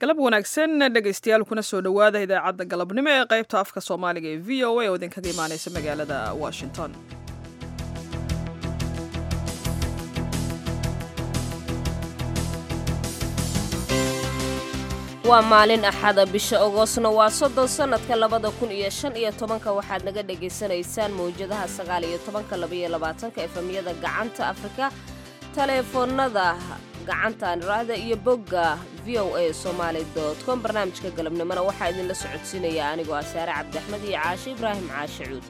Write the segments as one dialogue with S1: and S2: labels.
S1: galab wanaagsan dhegaystayaal kuna soo dhowaada idaacadda galabnimo ee qaybta afka soomaaliga ee v o a oo idinkaga imaanaysa magaalada washington
S2: waa maalin axada bisha ogoosna waa soddon sannadka labada kun iyo shan iyo tobanka waxaad naga dhagaysanaysaan mawjadaha sagaal iyo tobanka labaiyo labaatanka efemyada gacanta afrika taleefoonada gacantaan raahda iyo bogga v o a somaali com barnaamijka galabnimona waxaa idinla socodsiinaya anigoo ah saare cabdiaxmed iyo caashe ibraahim caashe cuud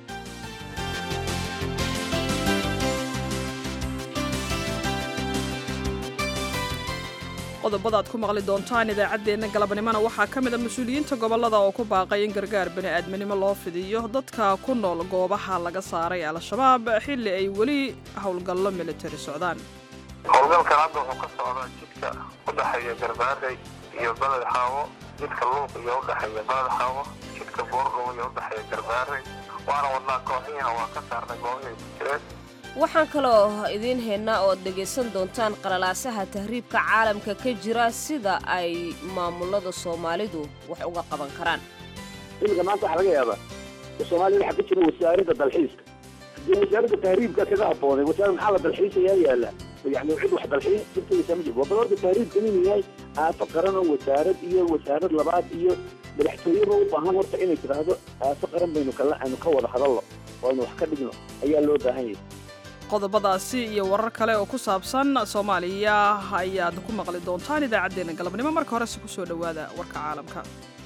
S1: qodobada aad ku maqli doontaan idaacaddeenna galabnimona waxaa ka mid a mas-uuliyiinta gobollada oo ku baaqay in gargaar bani'aadminimo loo fidiyo dadka ku nool goobaha laga saaray al-shabaab xilli ay weli howlgallo militari socdaan
S3: howlgalkan hadda wuxuu ka socdaa jidka u dhexeeya garbaarey iyo baled xaawo jidka luuq iyo u dhexeeya baled xaawo jidka boorgow iyo u dhexeeya garbaarey waana wadnaa kooxiina waa ka saarnay goobahay ku jireen
S2: waxaan kaloo idiin haynaa oo ad dhegaysan doontaan qalalaasaha tahriibka caalamka ka jira sida ay maamulada soomaalidu wax uga qaban karaan
S4: imika maanta waxaa laga yaabaa soomaalida waxaa ka jira wasaaradda dalxiiska haddii wasaaradda tahriibka kaga habboonay wasaarad maxaa la dalxiisayaa yaala yani cid wax dalxiis jirtaysa ma jirto waa bal horta tahriibkan inuu yahay aafo qaran oo wasaarad iyo wasaarad labaad iyo madaxtooyeba u baahan horta inay tidhaahdo aafo qaran baynu kala aynu ka wada hadalno oo aynu wax ka dhigno ayaa loo baahan yahay
S1: qodobadaasi iyo warar kale oo ku saabsan soomaaliya ayaad ku maqli doontaan idaacaddeenna galabnimo marka horese ku soo dhowaada warka caalamka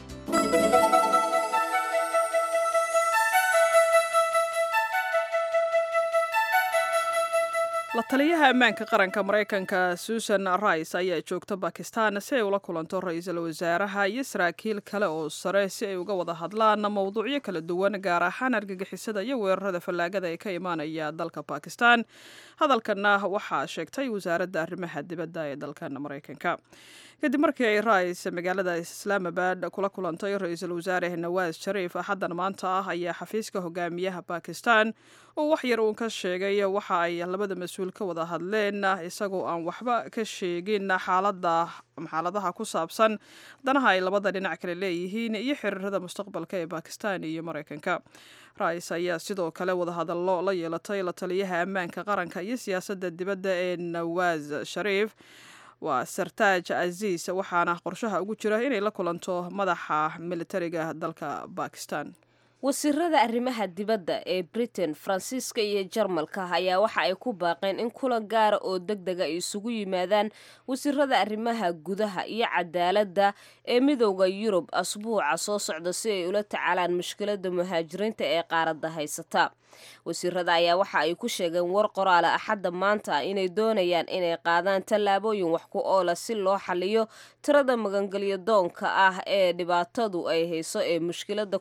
S1: la taliyaha ammaanka qaranka maraykanka susan rice ayaa joogta bakistan si ay ula kulanto ra-iisul wasaaraha iyo saraakiil kale oo sare si ay uga wada hadlaan mowduucyo kala duwan gaar ahaan argagixisada iyo weerarada fallaagada ee ka imaanaya dalka bakistan hadalkanna waxaa sheegtay wasaaradda arrimaha dibadda ee dalkan maraykanka kadib markii ay rice magaalada islaamabad kula kulantay ra-iisul wasaare nawaas shariif axaddan maanta ah ayaa xafiiska hogaamiyaha bakistan uu wax yar uun ka sheegay waxa ay labada mas-uul ka wada hadleen isagoo aan waxba ka sheegin xaalada xaaladaha ku saabsan danaha ay labada dhinac kale leeyihiin iyo xiriirada mustaqbalka ee bakistan iyo maraykanka rice ayaa sidoo kale wadahadallo la yeelatay la taliyaha ammaanka qaranka iyo siyaasadda dibadda ee nawaas shariif waa sartaaj aziis waxaana qorshaha ugu jira inay la kulanto madaxa militariga dalka bakistan
S2: wasiirada arrimaha dibadda ee britain faransiiska iyo jarmalka ayaa waxa ay ku baaqeen in kulan gaara oo deg dega ay isugu yimaadaan wasiirada arrimaha gudaha iyo cadaaladda ee midowda yurub asbuuca soo socda si ay ula tacaalaan mushkilada muhaajiriinta ee qaaradda haysata wasiirada ayaa waxa ay ku sheegeen war qoraala axadda maanta inay doonayaan inay qaadaan tallaabooyin wax ku oola si loo xaliyo tirada magangelyo doonka ah ee dhibaatadu ay hayso ee mushkilada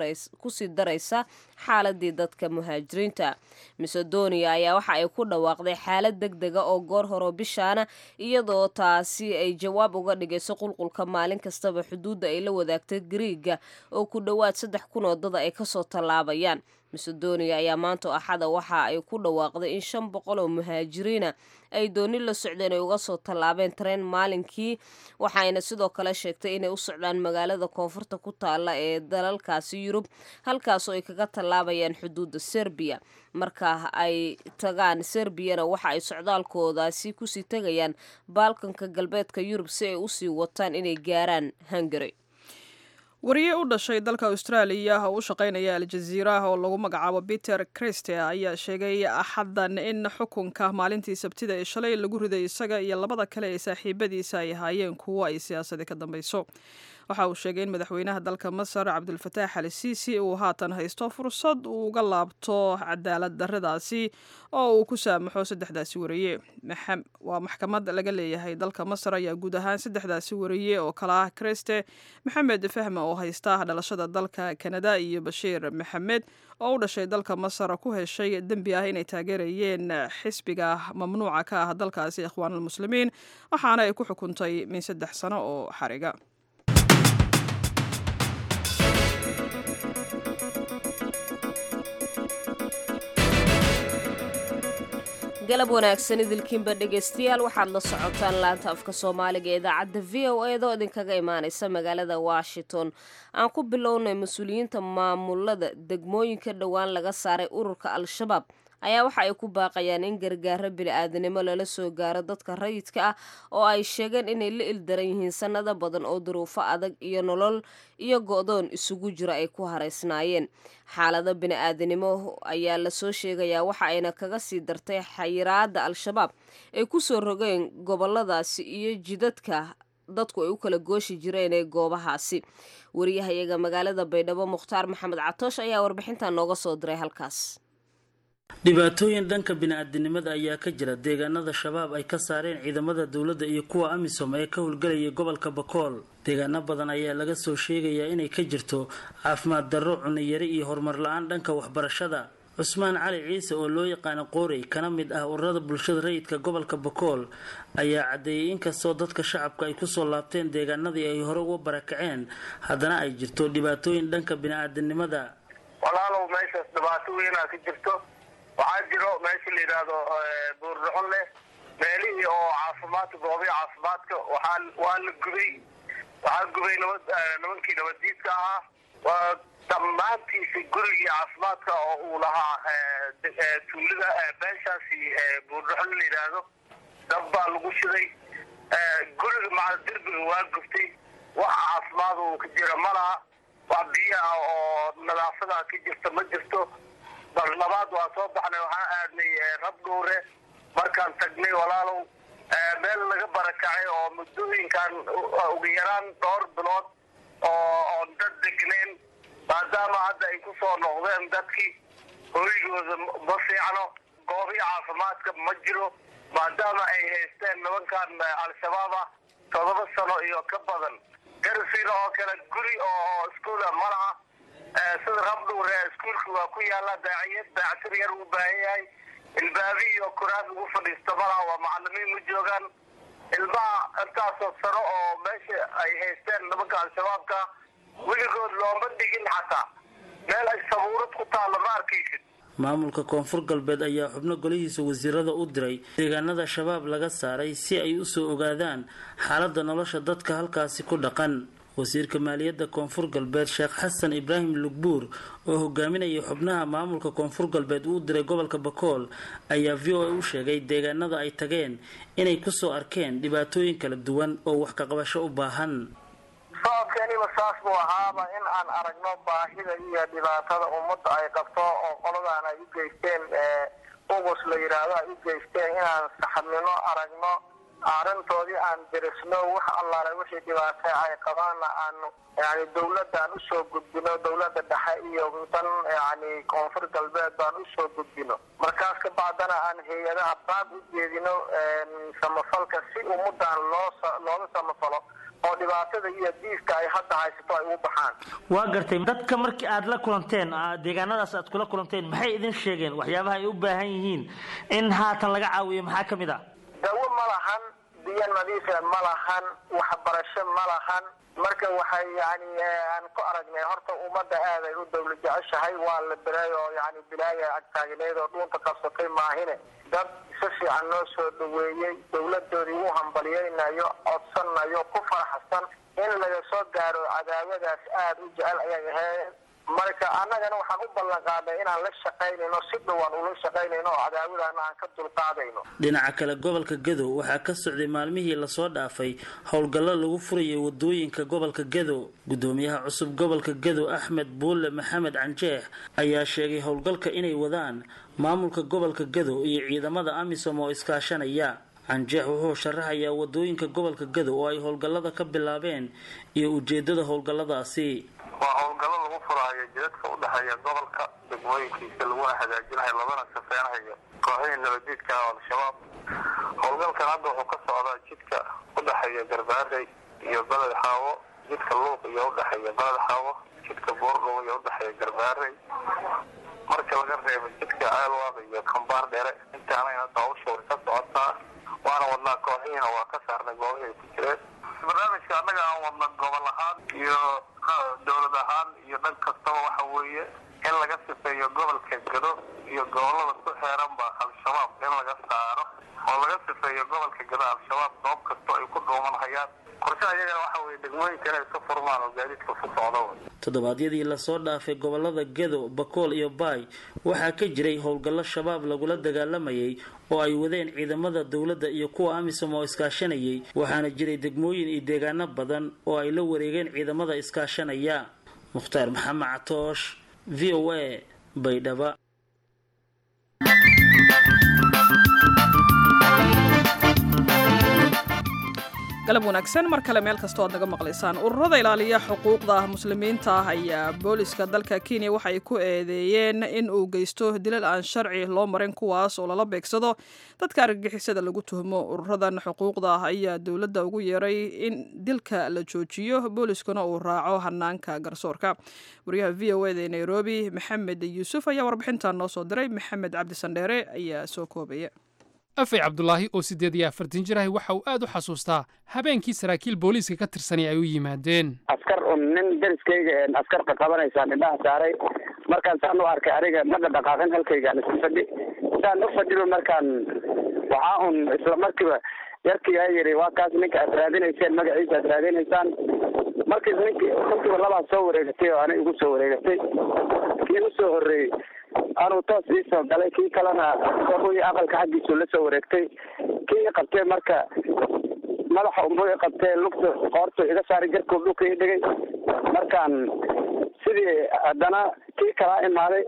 S2: kusii daraysa xaaladii dadka muhaajiriinta macedonia ayaa waxa ay ku dhawaaqday xaalad deg dega oo goor horo bishaana iyadoo taasi ay jawaab uga dhigayso qulqulka maalin kastaba xuduudda ay la wadaagtay gariiga oo ku dhowaad saddex kun oo dada ay kasoo tallaabayaan macedonia ayaa maanta axada waxa ay ku dhawaaqday in shan boqol oo muhaajiriina ay dooni la socdeen ay uga soo tallaabeen tareen maalinkii waxayna sidoo kale sheegtay inay u socdaan magaalada koonfurta ku taala ee dalalkaasi yurub halkaasoo ay kaga tallaabayaan xuduudda serbiya marka ay tagaan serbiyana waxa ay socdaalkoodaasi kusii tegayaan baalkanka galbeedka yurub si ay usii wataan inay gaaraan hungary
S1: wariye u dhashay dalka austraaliya oo u shaqaynaya aljaziira oo lagu magacaabo peter christe ayaa sheegay axaddan in xukunka maalintii sabtida ee shalay lagu riday isaga iyo labada kale ee saaxiibadiisa ay ahaayeen kuwo ay siyaasadi ka dambayso waxa uu sheegay in madaxweynaha dalka masar cabdulfataax al siisi uu haatan haysto fursad uu uga laabto cadaalad darradaasi oo uu ku saamaxo saddexdaasi wariye waa maxkamad laga leeyahay dalka masar ayaa guud ahaan saddexdaasi wariye oo kale ah kriste maxamed fahme oo haysta dhalashada dalka kanada iyo bashiir maxamed oo u dhashay dalka masar ku heshay dembi ah inay taageerayeen xisbiga mamnuuca ka ah dalkaasi ikhwaanulmuslimiin waxaana ay ku xukuntay min saddex sano oo xariga
S2: galab wanaagsan idilkiinba dhegaystayaal waxaad la socotaan laanta afka soomaaliga ee idaacadda v o eedoo idinkaga imaanaysa magaalada washington aan ku bilownay mas-uuliyiinta maamulada degmooyinka dhowaan laga saaray ururka al-shabaab ayaa waxa ay ku baaqayaan in gargaaro bili-aadanimo lala soo gaaro dadka rayidka ah oo ay sheegeen inay la ildaran yihiin sannado badan oo duruufo adag iyo nolol iyo go-doon isugu jira ay ku haraysnaayeen xaalado bini-aadanimo ayaa lasoo sheegayaa waxa ayna kaga sii dartay xayiraada al-shabaab ay ku soo rogeen goboladaasi iyo jidadka dadku ay u kala gooshi jireen ee goobahaasi wariyahayaga magaalada baydhabo mukhtaar maxamed catoosh ayaa warbixintan nooga soo diray halkaas
S5: dhibaatooyin dhanka bini-aadinimada ayaa ka jira deegaanada shabaab ay ka saareen ciidamada dowladda iyo kuwa amisom ee ka howlgelayay gobolka bakool deegaano badan ayaa laga soo sheegayaa inay ka jirto caafimaad darro cuniyari iyo horumar la-aan dhanka waxbarashada cusmaan cali ciise oo loo yaqaano qoorey kana mid ah ururada bulshada rayidka gobolka bakool ayaa caddeeyay inkastoo dadka shacabka ay kusoo laabteen deegaanadii ay hore uga barakaceen haddana ay jirto dhibaatooyin dhanka bini-aadinimada
S3: walaalow meeshaas dhibaato weynaa ka jirto waxaa jiro meesha la yidhaahdo buurdhuxun leh meelihii oo caafimaadka goobihi caafimaadka waxaa waa la gubay waxaa gubay nabad nimankii nabaddiidka ahaa waa dhammaantiisi gurigii caafimaadka oo uu lahaa tuulada beeshaasi buurdhuxun la yidhaahdo dab baa lagu shiday guriga maca derbiga waa gubtay wax caafimaad uu ka jira ma laha wax biyo ah oo nadaafada ka jirta ma jirto bal labaad waa soo baxnay waxaan aadnay rabdhuure markaan tagnay walaalow meel laga barakacay oo muddooyinkan ugu yaraan dhowr bilood oo oon dad degnayn maadaama hadda ay ku soo noqdeen dadkii hoygooda ma fiicno goobii caafimaadka ma jiro maadaama ay haysteen nimankan al-shabaab ah todoba sano iyo ka badan garsiina oo kale guri oo iskuula ma laha sida rabdhuure iskuulka waa ku yaala daaciyad daactir yar uu baahan yahay ilbaabi iyo kuraas ugu fadhiisto malaha waa macalimiin ma joogaan ilmaha intaasoo sano oo meesha ay haysteen nimanka al-shabaabka weligood looma dhigin xataa meel ay sabuurad ku taalla ma arkaysid
S5: maamulka koonfur galbeed ayaa xubno golihiisa wasiirada u diray deegaanada shabaab laga saaray si ay usoo ogaadaan xaaladda nolosha dadka halkaasi ku dhaqan wasiirka maaliyadda koonfur galbeed sheekh xasan ibraahim lugbuur oo hogaaminaya xubnaha maamulka koonfur galbeed uu diray gobolka bakool ayaa v o a u sheegay deegaanada ay tageen inay kusoo arkeen dhibaatooyin kala duwan oo wax kaqabasho u baahan
S3: socodkeeniba saas buu ahaaba in aan aragno baahida iyo dhibaatada ummadda ay qabto oo qoladan ay u geysteen ugus la yidhaahdo ay u geysteen inaan saxabnimo aragno arrintoodii aan dirisno wax allaale wixii dhibaata ay qabaanna aanu yani dawladda aan usoo gudbino dawladda dhexe iyo tan yani koonfur galbeed baan usoo gudbino markaas ka bacdana aan hay-adaha baab u jeedino samafalka si ummadan loo looga samafalo oo dhibaatada iyo diiska ay hadda haysato ay ugu baxaan
S6: waa gartay dadka markii aad la kulanteen deegaanadaas aad kula kulanteen maxay idin sheegeen waxyaabaha ay u baahan yihiin in haatan laga caawiyo maxaa ka mid a
S3: dawo ma lahan biyo nadiife ma lahan waxbarasho ma lahan marka waxay yani aan ku aragnay horta ummadda aad ay u dawla jeceshahay waa la beray oo yani bilaaya agtaagneed oo dhuunta qabsatay maahine dad si fiican noo soo dhaweeyey dawladoodii u hambalyaynayo codsanayo ku faraxsan in laga soo gaaro cadaawadaas aada u jecel ayay ahayd marka annagana waxaan u ballan qaadnay inaan la shaqaynayno si dhowaan ula shaqaynayno oo cadaawadaana aan ka dulqaadayno
S5: dhinaca kale gobolka gadow waxaa ka socday maalmihii lasoo dhaafay howlgallo lagu furayay wadooyinka gobolka gadow gudoomiyaha cusub gobolka gadow axmed buulle maxamed canjeex ayaa sheegay howlgalka inay wadaan maamulka gobolka gadow iyo ciidamada amisom oo iskaashanaya canjeex wuxuu sharaxayaa wadooyinka gobolka gadow oo ay howlgallada ka bilaabeen iyo ujeedada howlgalladaasi
S3: waa howlgallo lagu furaayo jidadka u dhexeeya gobolka degmooyinkiisa laguna hagaajinayo labana safeynayo kooxihii nabadiidka ah al-shabaab howlgalkan hadda wuxuu ka socdaa jidka u dhexeeya garbaarey iyo beled xaawo jidka luuq iyo udhexeeya beled xaawo jidka boordhow iyo udhexeeya garbaarey marka laga reebo jidka ceelwaaq iyo kambaar dheere intaanayna hawsha way ka socotaa waana wadnaa kooxihiina waa ka saarnay goobihii ay ku jireen barnaamijka annaga aan wadna gobol ahaan iyo dowlad ahaan iyo dhan kastaba waxa weeye in laga sifeeyo gobolka gado iyo gobolada ku xeeranba al-shabaab in laga saaro oo laga sifeeyo gobolka gada al-shabaab goob kastoo ay ku dhuumanhayaan qorshaha iyaga waxa weye degmooyinka inay iska furmaan oo gaadiidka ku socdo wey
S5: toddobaadyadii lasoo dhaafay gobolada gedo bakool iyo baay waxaa ka jiray howlgallo shabaab lagula dagaalamayay oo ay wadeen ciidamada dowladda iyo kuwa amisom oo iskaashanayay waxaana jiray degmooyin iyo deegaano badan oo ay la wareegeen ciidamada iskaashanaya mukhtaar maxamed catoosh v o a baydhaba
S1: galab wanaagsan mar kale meel kastoo aad naga maqlaysaan ururada ilaaliya xuquuqda muslimiinta ah ayaa booliska dalka kenya waxay ku eedeeyeen in uu geysto dilal aan sharci loo marin kuwaas oo lala beegsado dadka argagixisada lagu tuhmo ururadan xuquuqda ah ayaa dowladda ugu yeeray in dilka la joojiyo booliskuna uu raaco hanaanka garsoorka wariyaha v o eda ee nairobi maxamed yuusuf ayaa warbixintan noo soo diray maxamed cabdi sandheere ayaa soo koobaya
S7: afay cabdulaahi oo siddeed iyo afartan jir ahi waxa uu aad u xasuustaa habeenkii saraakiil booliiska ka tirsanay ay u yimaadeen
S8: askar un nin deriskayga askar qaqabanaysaan indhaha saaray markaan saan u arkay aniga ma dhaqdhaqaaqin halkaygaan isku fadhi saan u fadhiba markaan waxaa un isla markiiba yarkii aa yidhi waa kaas ninka aad raadinayseen magaciisa aad raadinaysaan markiis ninkii ninkiiba labaa soo wareegatay oo anay igu soo wareegatay kii u soo horreeyey anuu toos ii soo galay kii kalena i aqalka xaggiisu la soo wareegtay kii i qabtee marka madaxa unbuu i qabtee lugta qoortu iga saaray jarkuu dhulka ii dhigay markaan sidii haddana kii kalaa imaaday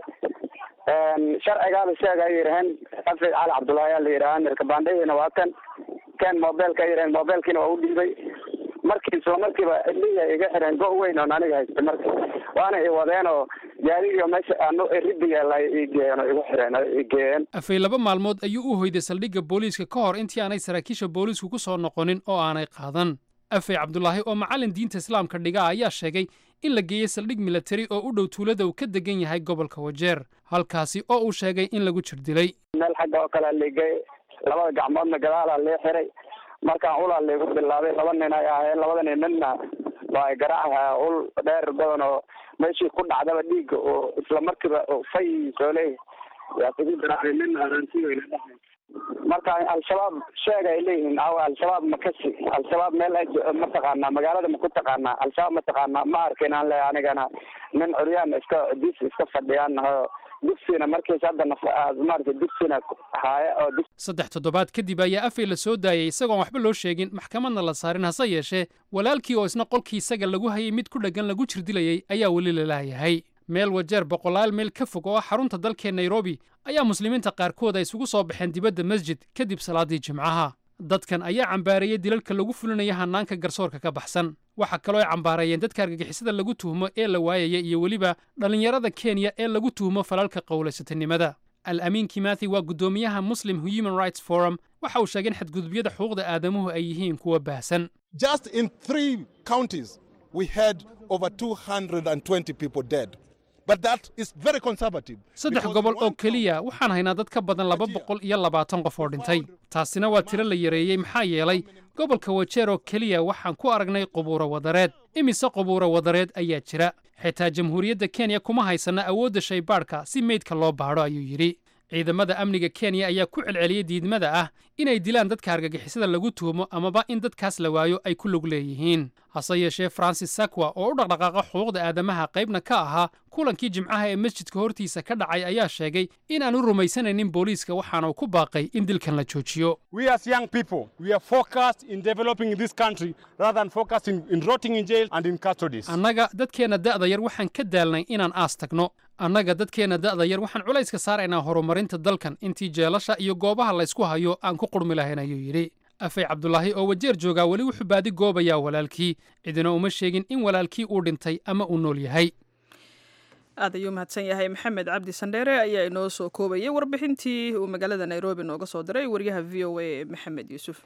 S8: sharcigaaba sheega ay yidhaheen afid cali cabdullaahi aa la yidhaha amirka baandhadiina waa kan ken mobilka ay yidhaheen mobilkiina waa u dhiibay markii isla markiiba iliya iga xireen go weyn oon aniga haysta marka waana i wadeen oo gaarigiio meesha ano ridigeela igeeyeen oo igu xireen igeeyeen
S7: afay laba maalmood ayuu u hoyday saldhigga booliiska ka hor intii aanay saraakiisha booliisku ku soo noqonin oo aanay qaadan afay cabdulaahi oo macallin diinta islaamka dhiga ayaa sheegay in la geeyey saldhig milatari oo u dhow tuulada uu ka degan yahay gobolka wajeer halkaasi oo uu sheegay in lagu jir dilay
S8: meel xagga oo kalea liigay labada gacmoodna gadaalaa lee xiray markaan ulaa laygu bilaabay laba nin ay ahaayeen labada nin ninna waa ay garaacaha ul dheer badan oo meeshii ku dhacdaba dhiigga oo isla markiiba fay soo leeyahay yaa kugu garaacay nin arantiweyna dhahay marka al-shabaab sheeg ay leeyihiin awa al-shabaab makasi al-shabaab meel ma taqaanaa magaalada ma ku taqaanaa al-shabaab ma taqaanaa ma arkin aan leeyahay anigana nin curyaan iska dis iska fadhiyaan naho dugsiina markiis hadda maarata dugsiina haaya oo
S7: saddex toddobaad kadib ayaa afay la soo daayay isagoon waxba loo sheegin maxkamadna la saarin hase yeeshee walaalkii oo isna qolkii isaga lagu hayay mid ku dheggan lagu jirdilayay ayaa weli la laayahay meel wajeer boqolaal meel ka fog oo ah xarunta dalkee nairobi ayaa muslimiinta qaarkood ay isugu soo baxeen dibadda masjid kadib salaaddii jimcaha dadkan ayaa cambaareeyey dilalka lagu fulinaya hanaanka garsoorka ka baxsan waxaa kaloo ay cambaareeyeen dadka argagixisada lagu tuhmo ee la waayaya iyo weliba dhallinyarada kenya ee lagu tuhmo falalka qowlaysatanimada al amiin kimathi waa guddoomiyaha muslim human rights forum waxa uu sheegay in xadgudubyada xuquuqda aadamuhu ay yihiin kuwa baahsan
S9: Just in three counties, we had over 220 people dead. But that is very conservative.
S7: saddex
S9: because
S7: gobol
S9: one
S7: oo keliya waxaan haynaa dad ka badan laba boqol iyo labaatan qof oo dhintay taasina waa tiro la yareeyey maxaa yeelay gobolka wajeer oo keliya waxaan ku aragnay qubuuro wadareed imise qubuuro wadareed ayaa jira xitaa jamhuuriyadda kenya kuma haysana awoodda shaybaadhka si meydka loo baadho ayuu yidhi ciidamada amniga kenya ayaa ku celceliyey diidmada ah inay dilaan dadka argagixisada lagu tuhumo amaba in dadkaas la waayo ay ku lug leeyihiin hase yeeshee francis sakwa oo u dhaqdhaqaaqa xuquuqda aadamaha qaybna ka ahaa kulankii jimcaha ee masjidka hortiisa ka dhacay ayaa sheegay in aan u rumaysanaynin booliiska waxaana uu ku baaqay in dilkan la joojiyo
S10: We as young people, we are focused in developing this country rather than focusing in rotting in jail and in custodies.
S7: annaga dadkeenna da'da yar waxaan ka daalnay inaan aas tagno annaga dadkeenna da'da yar waxaan culayska saaraynaa horumarinta dalkan intii jeelasha iyo goobaha laysku hayo aan ku qurmi lahayn ayuu yidhi afay cabdulaahi oo wajeer joogaa weli wuxuu baadi goobayaa walaalkii cidina uma sheegin in walaalkii uu dhintay ama uu nool yahay
S1: aad ayuu mahadsan yahay maxamed cabdi sandheere ayaa inoo soo koobayay warbixintii uu magaalada nairobi nooga soo diray wariyaha v o a maxamed yuusuf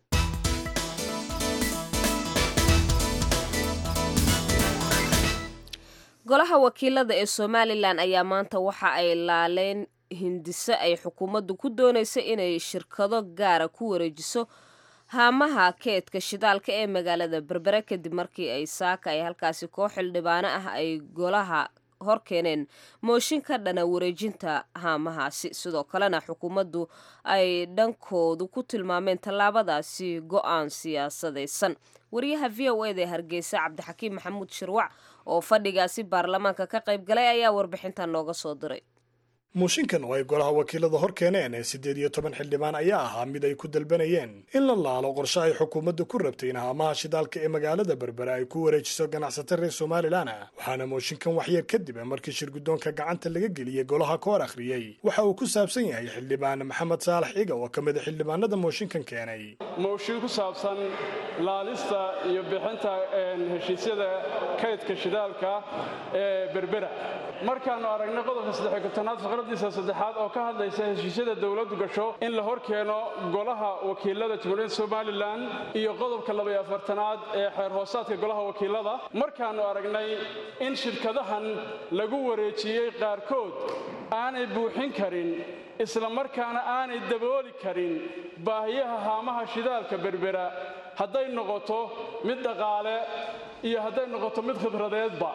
S2: golaha wakiilada ee somalilan ayaa maanta waxa ay laaleen hindise ay xukuumaddu ku doonaysa inay shirkado gaara ku wareejiso haamaha keedka shidaalka ee magaalada berbere kadib markii ay saaka ay halkaasi koox xildhibaano ah ay golaha hor keeneen mooshin ka dhana wareejinta haamahaasi sidoo kalena xukuumaddu ay dhankoodu ku tilmaameen tallaabadaasi go-aan siyaasadaysan wariyaha v o eda ee hargeysa cabdixakiim maxamuud shirwac oo fadhigaasi baarlamaanka ka qayb galay ayaa warbixintan nooga soo diray
S11: muushinkan oo ay golaha wakiilada hor keeneen ee siddeed iyo toban xildhibaan ayaa ahaa mid ay ku dalbanayeen in la laalo qorshe ay xukuumaddu ku rabtay in haamaha shidaalka ee magaalada berbere ay ku wareejiso ganacsato reer somalilan waxaana mooshinkan waxyar kadib markii shirguddoonka gacanta laga geliyey golaha ka hor akhriyey waxa uu ku saabsan yahay xildhibaan maxamed saalax iga oo ka mid a xildhibaanada mooshinkan keenay
S12: mooshin ku saabsan laalista iyo bixinta heshiisyada kaydka shidaalka ee berbera markaannu aragnay qodobka saddex kontonaad faqradiisa saddexaad oo ka hadlaysa heshiisyada dowladdu gasho in la hor keeno golaha wakiilada jamhuuriyadda somalilan iyo qodobka labaiyo afartanaad ee xeer hoosaadka golaha wakiilada markaannu aragnay in shirkadahan lagu wareejiyey qaarkood aanay buuxin karin isla markaana aanay dabooli karin baahiyaha haamaha shidaalka berbera hadday noqoto mid dhaqaale iyo hadday noqoto mid khibradeedba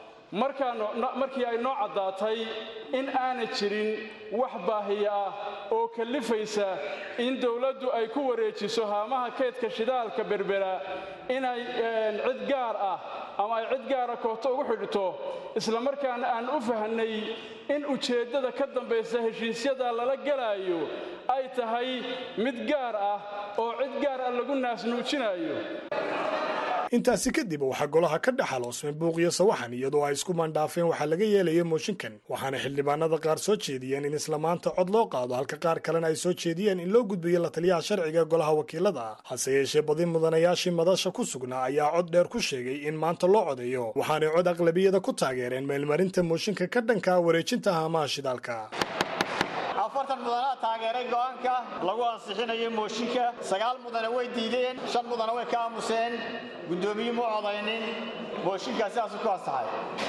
S12: markii ay noo caddaatay in aanay jirin wax baahiya ah oo kallifaysa in dowladdu ay ku wareejiso haamaha kaydka shidaalka berbera inay cid gaar ah ama ay cid gaara koobto ugu xidhito isla markaana aan u fahnay in ujeeddada ka dambaysa heshiisyada lala gelaayo ay tahay mid gaar ah oo cid gaar ah lagu naasnuujinayo
S11: intaasi kadib waxaa golaha ka dhex haloosmay buuqiyo sawaxan iyadoo ay isku mandhaafeen waxaa laga yeelaya mooshinkan waxaana xildhibaanada qaar soo jeediyeen in isla maanta cod loo qaado halka qaar kalena ay soo jeediyeen in loo gudbiyo la taliyaha sharciga golaha wakiilada hase yeeshee badi mudanayaashii madasha ku sugnaa ayaa cod dheer ku sheegay in maanta loo codeeyo waxaanay cod aqlabiyada ku taageereen meelmarinta mooshinka ka dhanka wareejinta haamaha shidaalka
S13: afartan mudanaa taageeray go'aanka lagu ansixinayo mooshinka sagaal mudane way diideen shan mudane way ka aamuseen guddoomiye mu codaynin mooshinkaas sidaasuu ku ansaxay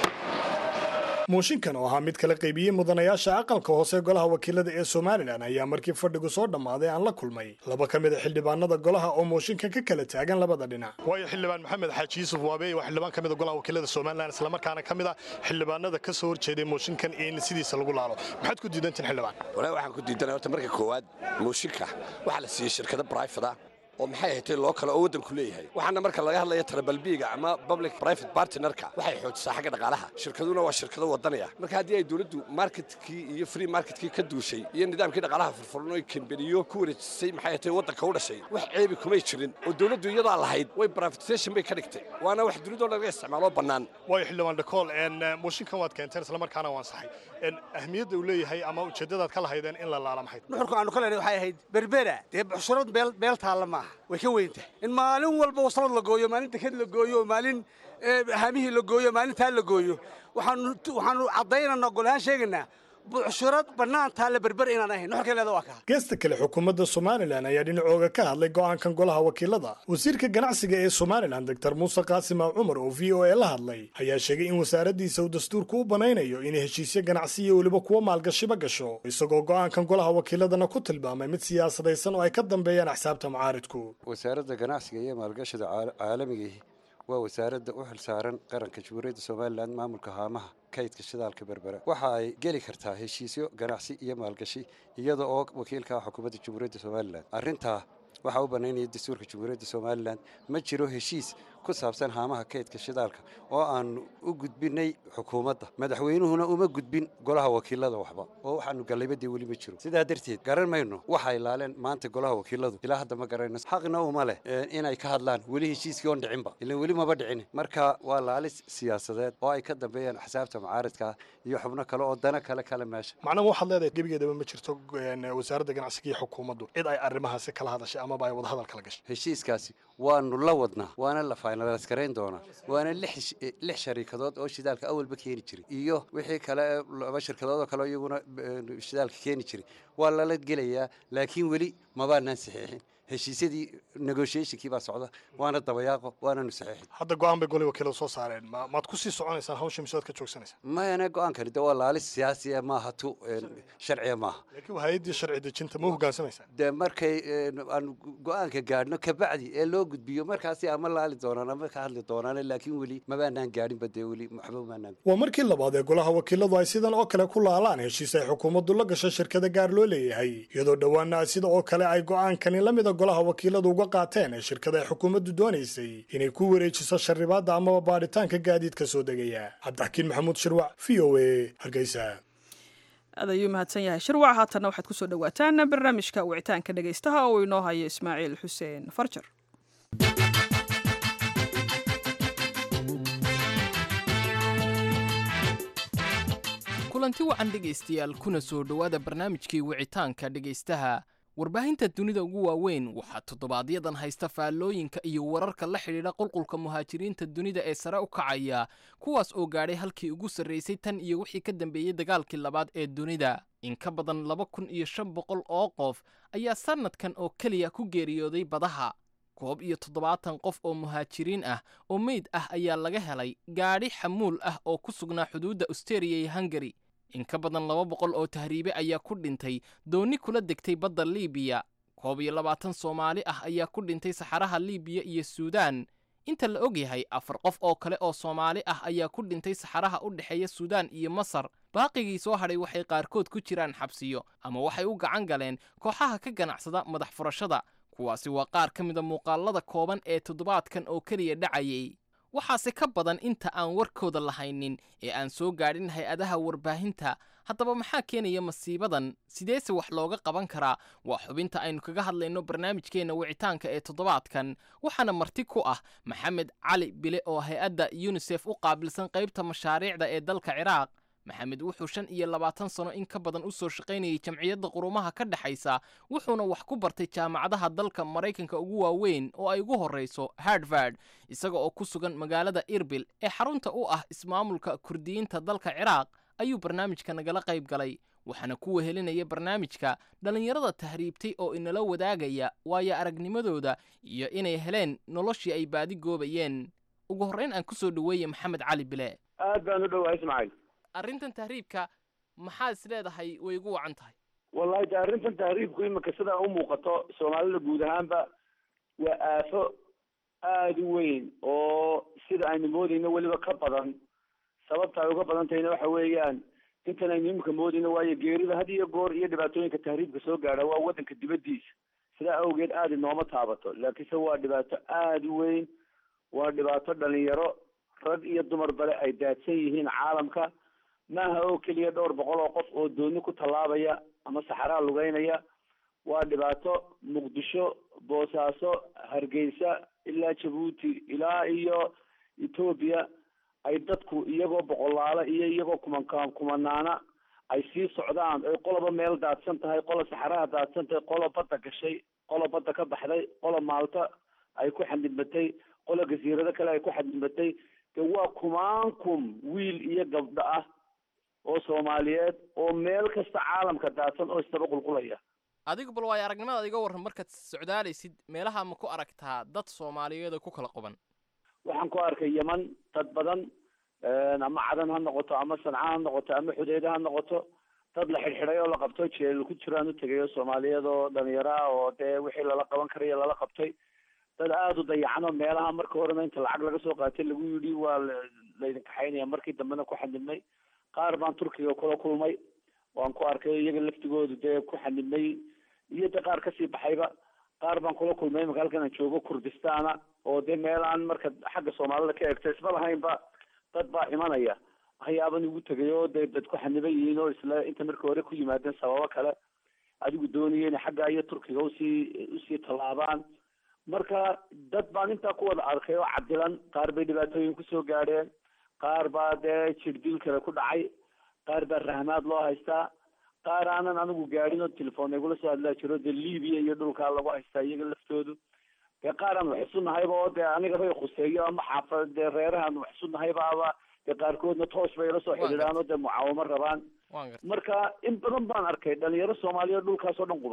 S11: mooshinkan oo ahaa mid kala qaybiyey mudanayaasha aqalka hoose golaha wakiilada ee somalilan ayaa markii fadhigu soo dhammaaday aan la kulmay laba ka mid a xildhibaanada golaha oo mooshinkan ka kala taagan labada dhinac
S14: waayo xildhibaan maxamed xaaji yuusuf waabeey waa xildhibaan ka mid a golaha wakiilada somalilan islamarkaana ka mid a xildhibaanada ka soo horjeeday mooshinkan in sidiisa lagu laalo maxaad ku diidantiin xildhibaan
S15: walaahi waxaan ku diidanay horta marka koowaad mooshinka waxaa la siiyey shirkado brifada oo maxay ahatay loo kale oo waddanku leeyahay waxaana marka laga hadlaya tarabalbiiga ama public private partnerka waxay xoojisaa xagga dhaqaalaha shirkaduna waa shirkado wadanaya marka haddii ay dowladdu marketkii iyo free marketkii ka duushay iyo nidaamkii dhaqaalaha furfuran oo kambaniyo ku wareejisay maxay ahatay waddanka u dhashay wax ceebi kumay jirin oo dowladdu iyadaa lahayd way privatization bay ka dhigtay waana wax dunidoo laga isticmaalo bannaan
S14: waayo xildhibaan dhakool mooshinkan waad keenteen islamarkaana waan saxay ahmiyadda uu leeyahay ama ujeeddadaad ka lahaydeen in la laala maxay
S16: nuxurka aanu ka lehnay waxay ahayd berbera dee buxshurad beel taalla maaha way ka weyntahay in maalin walba waslad la gooyo maalin deked la gooyo maalin haamihii la gooyo maalintaa la gooyo waxaanu caddaynanaa golahaan sheegaynaa bucshurad bannaan taalla berber inaan ahayn nuxurka leeda waa kaa
S11: geesta kale xukuumadda somalilan ayaa dhinacooga ka hadlay go'aankan golaha wakiilada wasiirka ganacsiga ee somalilan doctor muuse qaasima cumar oo v o e la hadlay ayaa sheegay in wasaaraddiisa uu dastuurku u banaynayo inay heshiisyo ganacsi iyo weliba kuwo maalgashiba gasho isagoo go'aankan golaha wakiiladana ku tilmaamay mid siyaasadaysan oo ay ka dambeeyaan axsaabta mucaaridku
S17: wasaaradda ganacsiga iyo maalgashida caalamigiihi waa wasaaradda u xilsaaran qaranka jamhuuriyadda somalilan maamulka haamaha kaydka shidaalka berbera waxa ay geli kartaa heshiisyo ganacsi iyo maalgashi iyada oo wakiilka ah xukuumadda jamhuuriyadda somalilan arrintaa waxaa u bannaynaya dastuurka jamhuuriyadda somalilan ma jiro heshiis ku saabsan haamaha kaydka shidaalka oo aanu u gudbinay xukuumadda madaxweynuhuna uma gudbin golaha wakiilada waxba oo waxaanu gallaybadii weli ma jiro sidaa darteed garan mayno waxay laaleen maanta golaha wakiiladu ilaa hadda ma garanayno xaqna uma leh inay ka hadlaan weli heshiiskii oon dhicinba ilan weli maba dhicin marka waa laalis siyaasadeed oo ay ka dambeeyaan axsaabta mucaaridka iyo xubno kale oo dana kale kale meesha
S11: macnaha waxaad leedahay gebigeedaba ma jirto wasaaradda ganacsiga iyo xukuumaddu cid ay arrimahaasi kala hadashay amaba ay wadahadal kala gashay
S17: heshiiskaasi waanu la wadnaa waana la finalize garayn doonaa waana lix shariikadood oo shidaalka awalba keeni jiray iyo wixii kale laba shirkadood oo kale iyaguna shidaalka keeni jiray waa lala gelayaa laakiin weli mabaanaan saxiixin heshiisyadii negotiationkii baa socda waana dabayaaqo waananu saxiixin
S14: hadda go-aan bay golay wakiiladu soo saareen ma- maad ku sii soconaysaan hawsha mise waad ka joogsanaysaa
S17: mayane go-aankani de waa laalis siyaasiya maaha tu een, sharciya maaha
S14: laakiin waa hay-addii sharci dejinta ma u hoggaansamaysaa
S17: de markay een, aan go-aanka gaadhno kabacdi ee loo gudbiyo markaasi ama laali doonaan ama ka hadli doonaan laakiin weli mabaanaan gaadhinba dee weli waxba maanaan
S11: waa markii labaad ee golaha wakiiladu ay sidan oo kale ku laalaan heshiis ay xukuumaddu la gasho shirkada gaar loo leeyahay iyadoo dhowaana sida oo kale ay go'aankani la mida golaha wakiiladu uga qaateen ee shirkada ay xukuumaddu doonaysay inay ku wareejiso sharribaadda amaba baadhitaanka gaadiidka soo degaya cabdixakiin maxamuud shirwac v o a hargeysa
S1: aad ayuu mahadsan yahay shirwac haatanna waxaad kusoo dhowaataan barnaamijka wicitaanka dhegaystaha oo inoo hayo ismaaciil xuseen farjar
S18: kulanti wacan dhegaystayaal kuna soo dhowaada barnaamijkii wicitaanka dhegaystaha warbaahinta dunida ugu waaweyn waxaa toddobaadyaddan haysta faallooyinka iyo wararka la xidhiidha qulqulka muhaajiriinta dunida ee sare u kacaya kuwaas oo gaadhay halkii ugu sarraysay tan iyo wixii ka dambeeyey dagaalkii labaad ee dunida in ka badan laba kun iyo shan boqol oo qof ayaa sannadkan oo keliya ku geeriyooday badaha koob iyo toddobaatan qof oo muhaajiriin ah oo meyd ah ayaa laga helay gaadhi xamuul ah oo ku sugnaa xuduudda austeria iyo hungari in ka badan laba boqol oo tahriibe ayaa ku dhintay doonni kula degtay badda liibiya koob iyo labaatan soomaali ah ayaa ku dhintay saxaraha liibiya iyo suudaan inta la og yahay afar qof oo kale oo soomaali ah ayaa ku dhintay saxaraha u dhexeeya suudaan iyo masar baaqigii soo hadhay waxay qaarkood ku jiraan xabsiyo ama waxay u gacan galeen kooxaha ka ganacsada madax furashada kuwaasi waa qaar ka mida muuqaalada kooban ee toddobaadkan oo keliya dhacayay waxaase ka badan inta aan warkooda lahaynin ee aan soo gaadhin hay-adaha warbaahinta haddaba maxaa keenaya masiibadan sideese wax looga qaban karaa waa xubinta aynu kaga hadlayno barnaamijkeenna wicitaanka ee toddobaadkan waxaana marti ku ah maxamed cali bile oo hay-adda yunisef u qaabilsan qaybta mashaariicda ee dalka ciraaq maxamed wuxuu shan iyo labaatan sano in ka badan u soo shaqaynayay jamciyadda qurumaha ka dhexaysa wuxuuna wax ku bartay jaamacadaha dalka maraykanka ugu waaweyn oo ay ugu horrayso harvard isaga oo ku sugan magaalada irbil ee xarunta u ah ismaamulka kurdiyiinta dalka ciraaq ayuu barnaamijka nagala qayb galay waxaana ku wehelinaya barnaamijka dhallinyarada tahriibtay oo inala wadaagaya waayo aragnimadooda iyo inay heleen noloshii ay baadi goobayeen ugu horrayn aan ku soo dhoweeye maxamed cali bile
S4: aad baan u dhowahay ismaaciil
S18: arrintan tahriibka maxaad is leedahay way ugu wacan tahay
S4: wallahi de arrintan tahriibku imika sidaa u muuqato soomaalida guud ahaanba waa aafo aada u weyn oo sida aynu moodayno weliba ka badan sababta ay uga badan tahayna waxa weeyaan intan aynu imika moodayno waayo geerida had iyo goor iyo dhibaatooyinka tahriibka soo gaadha waa waddanka dibaddiisa sidaa awgeed aada inooma taabato laakiinse waa dhibaato aada u weyn waa dhibaato dhalinyaro rag iyo dumar bale ay daadsan yihiin caalamka maaha oo keliya dhowr boqol oo qof oo dooni ku tallaabaya ama saxaraa lugeynaya waa dhibaato muqdisho boosaaso hargeysa ilaa jabuuti ilaa iyo etoobiya ay dadku iyagoo boqolaala iyo iyagoo kumankaan kumanaana ay sii socdaan ay qoloba meel daadsan tahay qola saxaraha daadsan tahay qola badda gashay qola badda ka baxday qola maalta ay ku xadidmatay qola gasiirado kale ay ku xadidmatay de waa kumaankum wiil iyo gabdho ah oo soomaaliyeed oo meel kasta caalamka daadsan oo isdaba qulqulaya
S18: adigu bal waayo aragnimadaad iga warran markaad socdaalaysid meelaha ma ku aragtaa dad soomaaliyeed oo ku kala quban
S4: waxaan ku arkay yeman dad badan ama cadan ha noqoto ama sanca ha noqoto ama xudeeda ha noqoto dad la xidhxidhay oo la qabto jeel ku jiraan u tegay oo soomaaliyeed oo dhalinyaro ah oo dee wixii lala qaban karayo lala qabtay dad aada u dayacano meelaha marka horena inta lacag laga soo qaatay lagu yidhi waa laydin kaxaynaya markii dambena ku xadidnay qaar baan turkiga kula kulmay waan ku arkay iyaga laftigoodu dee ku xanibnay iyo de qaar kasii baxayba qaar baan kula kulmay imaka halkan aan joogo kurdistaana oo dee meel aan marka xagga soomaalida ka eegto isma lahaynba dad baa imanaya waxyaaban igu tegay oo dee dad ku xaniban yihiin oo isla inta marka hore ku yimaadeen sababo kale adigu doonaya inay xagga iyo turkiga usii usii tallaabaan marka dad baan intaa ku wada arkay oo cadilan qaar bay dhibaatooyin kusoo gaadheen qaar baa dee jirdil kale ku dhacay qaar baa rahmaad loo haystaa qaar aanan anigu gaadhin oo telefoon igula soo hadlaa jiro dee libiya iyo dhulkaa lagu haystaa iyaga laftoodu dee qaar aan wax isu nahayba oo dee aniga bay khuseeyo ama xaafa dee reerahaan wax isu nahayba aba dee qaarkoodna toos bay ila soo xidhiidhaan oo dee mucaawamo rabaan marka in badan baan arkay dhalinyaro soomaaliya dhulkaasoo dhan quban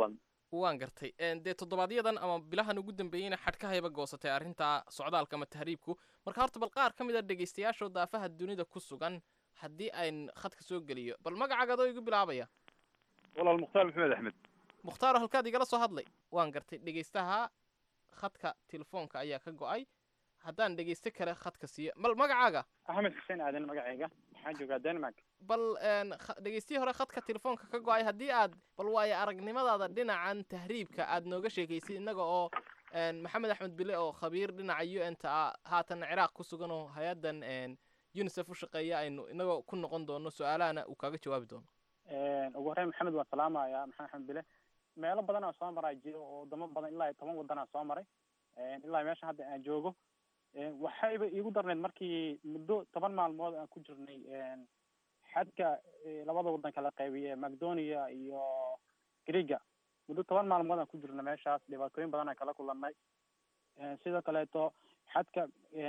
S18: waan gartay dee toddobaadyadan ama bilahan ugu dambeeyeyna xadhkahayba goosatay arrinta socdaalka ama tahriibku marka horta bal qaar ka mid a dhegaystayaashoo daafaha dunida ku sugan haddii ayn khadka soo geliyo bal magacaaga adoo igu bilaabaya
S19: walaal mukhtaar maxamed axmed
S18: mukhtaaro halkaad igala soo hadlay waan gartay dhegaystaha khadka telefoonka ayaa ka go-ay haddaan dhegaysto kale khadka siiyo bal magacaaga
S19: axmed xuseen aadan magacayga waxaan joogaa denmark
S18: bal dhegaystihii hore khadka telefoonka ka go-ay haddii aad bal waayo aragnimadaada dhinacan tahriibka aad nooga sheekaysid innaga oo maxamed axmed bile oo khabiir dhinaca u n ta ah haatan ciraaq ku sugan oo hay-addan unisef u shaqeeya aynu inagoo ku noqon doono su-aalahana uu kaaga jawaabi doono
S19: ugu horreyn maxamed waan salaamaya maxamed axmed bile meelo badan aan soo maraa jiro oo wadamo badan ilaa iyo toban waddan aan soo maray ilaa meesha hadda aan joogo waxayba iigu darneyd markii muddo toban maalmood aan ku jirnay xadka labada waddan kala qaybiye macdonia iyo griga muddo toban maalmood aan ku jirnay meeshaas dhibaatooyin badan aan kala kulannay sidoo kaleeto xadka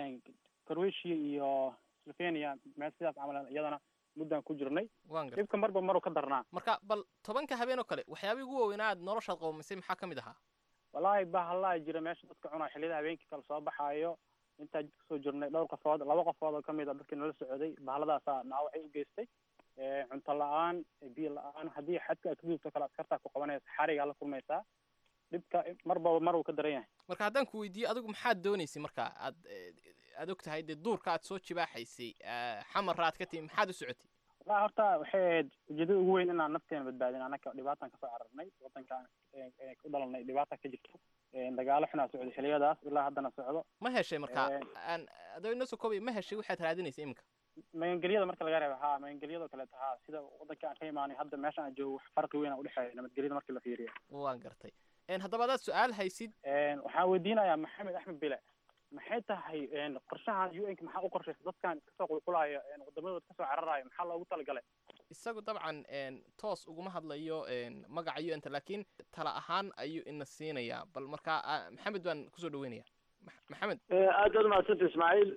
S19: croatia iyo slovenia meel sidaas camal iyadana muddaan ku jirnay dhibka marba maruu ka darnaa
S18: marka bal tobanka habeen oo kale waxyaabihii ugu waaweynaa aad noloshaad qowmisay maxaa ka mid ahaa
S19: wallaahi bahallaa jira meesha dadka cunaa xilliyada habeenkii kala soo baxaayo intaa jidka soo jirnay dhowr qofood laba qofood oo kamid a dadkii nala socday bahalladaasaa dhaawacay u geystay cunto la-aan biyo la-aan haddii xadka aad ka gudubto kale askartaa ku qabanaysa xarigaa la kulmaysaa dhibka marba mar uu ka daran yahay
S18: marka haddaan ku weydiiyo adigu maxaad doonaysay marka aad aad og tahay dee duurka aad soo jibaaxaysay xamarra aad ka timi maxaad u socotay
S19: wallahi horta waxay ahayd ujeedada ugu weyn inaan nafteena badbaadin anaka dhibaataan kasoo cararnay wadankaan u dhalanay dhibaata ka jirto dagaalo xunaa socday xiliyadaas ilaa haddana socdo
S18: ma heshay marka aan adoo inoo soo koobay ma heshay waxaad raadinaysa iminka
S19: magangelyada marka laga reebo ha magangelyadoo kaleeto ha sida wadanka aan ka imaanay hadda meesha aan joogo wax farqi weyn a udhexeeya nabadgelyada markii la fiiriyo
S18: waan gartay haddaba adaad su-aal haysid
S19: waxaan weydiinayaa maxamed axmed bile maxay tahay qorshahan u n ka maxaa u qorshaysa dadkan iska soo qulqulaya wadamadood kasoo cararaya maxaa loogu talagalay
S18: isagu dabcan toos uguma hadlayo magaca u n ta laakiin tala ahaan ayuu ina siinayaa bal marka maxamed baan kusoo dhaweynaya maxamed
S4: aad baad umahadsanta ismaaciil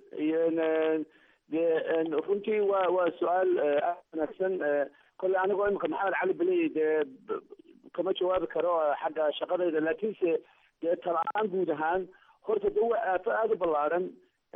S4: dee runtii waa waa su-aal aad wanaagsan kolley anigoo imika maxamed cali beley dee kama jawaabi karo xagga shaqadayda laakiinse dee tala-aan guud ahaan horta de waa aafo aada u ballaaran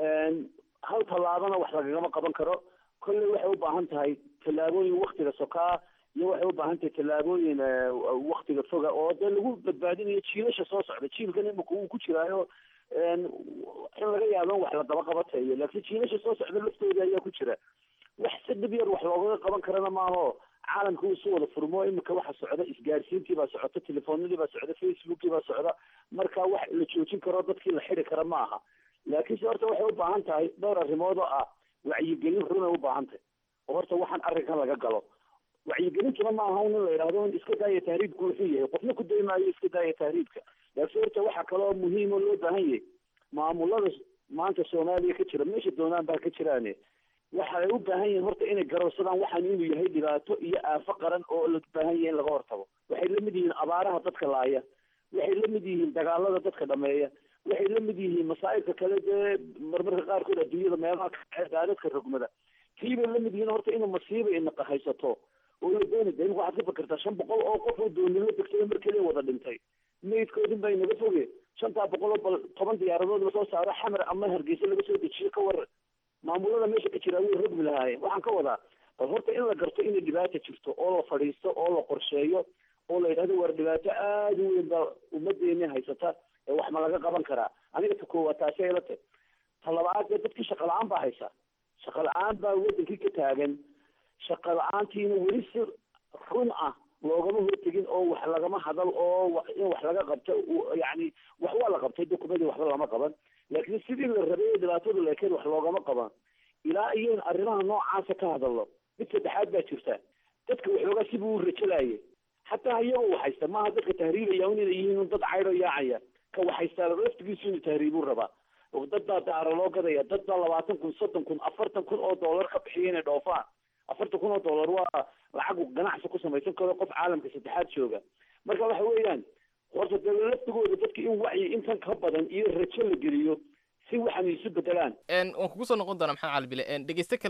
S4: hal tallaabana wax lagagama qaban karo kolley waxay u baahan tahay tallaabooyin waktiga sokaa iyo waxay u baahan tahay tallaabooyin waktiga foga oo dee lagu badbaadinayo jiilasha soo socda jiilkan imika uu ku jiraayo in laga yaabo in wax la daba qabatayo laakiin jiilasha soo socda laftooda ayaa ku jira wax si dhib yar wax loogaga qaban karana maaho caalamka uu isu wada furmo imika waxa socda isgaarsiintii baa socota telefoonadii baa socda facebookii baa socda marka wax la joojin karo dadkii la xidi kara ma aha laakiinse horta waxay u baahan tahay dhowr arrimood oo ah wacyigelin runay u baahan tahay oo horta waxaan arrinkan laga galo wacyigelintuna ma aha in la yidhahdo in iska daaya tahriibku wuxuu yahay qofna ku daymaayo iska daaya tahriibka laakiin horta waxaa kaloo muhiim oo loo baahan yahay maamulada maanta soomaaliya ka jira meesha doonaan baa ka jiraane waxa ay u baahan yihiin horta inay garowsadaan waxaan inuu yahay dhibaato iyo aafo qaran oo la baahan yahay in laga hortago waxay la mid yihiin abaaraha dadka laaya waxay la mid yihiin dagaalada dadka dhameeya waxay la mid yihiin masaa'ibka kale dee marmarka qaarkood adduunyada meelaha daadadka rogmada kii bay la mid yihiin horta inuu masiiba inaqa haysato oo la dooni da imika waxaad ka fikirtaa shan boqol oo qof oo doonimo degtay mar keliya wada dhintay maydkoodin baa inaga foge shantaa boqol oo bal toban diyaaradood lasoo saaro xamar ama hargeysa laga soo dejiyo ka war maamulada meesha ka jira way rogmi lahaayeen waxaan ka wadaa bal horta in la garto inay dhibaata jirto oo la fadhiisto oo la qorsheeyo oo la yidhahdo war dhibaato aada u weyn baa ummadeeni haysata ee wax ma laga qaban karaa aniga ta koowaad taasi ay la tahy ta labaad dee dadkii shaqa la-aan baa haysa shaqa la-aan baa wadankii ka taagan shaqa la-aantiina weli si run ah loogama hortegin oo wax lagama hadal oo in wax laga qabto yani wax waa la qabtay dokumadii waxba lama qaban laakiin sidii la rabay ee dhibaatadu leekeed wax loogama qaban ilaa iyoin arrimaha noocaasa ka hadalno mid saddexaad baa jirta dadka waxoogaa sibuu u rajalayay xataa iyagoo waxhaysta maaha dadka tahriibaya un inay yihiin dad caydho yaacaya ka waxhaystaa laftigiisu inuu tahriibuu rabaa dad baa daara loo gadaya dad baa labaatan kun soddon kun afartan kun oo dollar ka bixiya inay dhoofaan afartan kun oo dollar waa lacag ganacsi ku samaysan karo qof caalamka saddexaad jooga marka waxa weeyaan horta dee laftigooda dadka in wacyi intan ka badan iyo rajo la geliyo si waxan isu bedelaan
S18: waan kugu soo noqon doonaa maxamed cali bile dhegeyste kale oo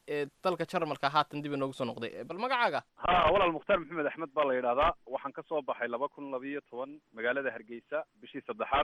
S18: ee dalka jarmalka haatan dib inoogu soo noqday bal magacaaga
S20: ha walaal mukhtaar maxamed axmed baa la yidhahdaa waxaan ka soo baxay laba kun labiyo toban magaalada hargeysa bishii saddexaad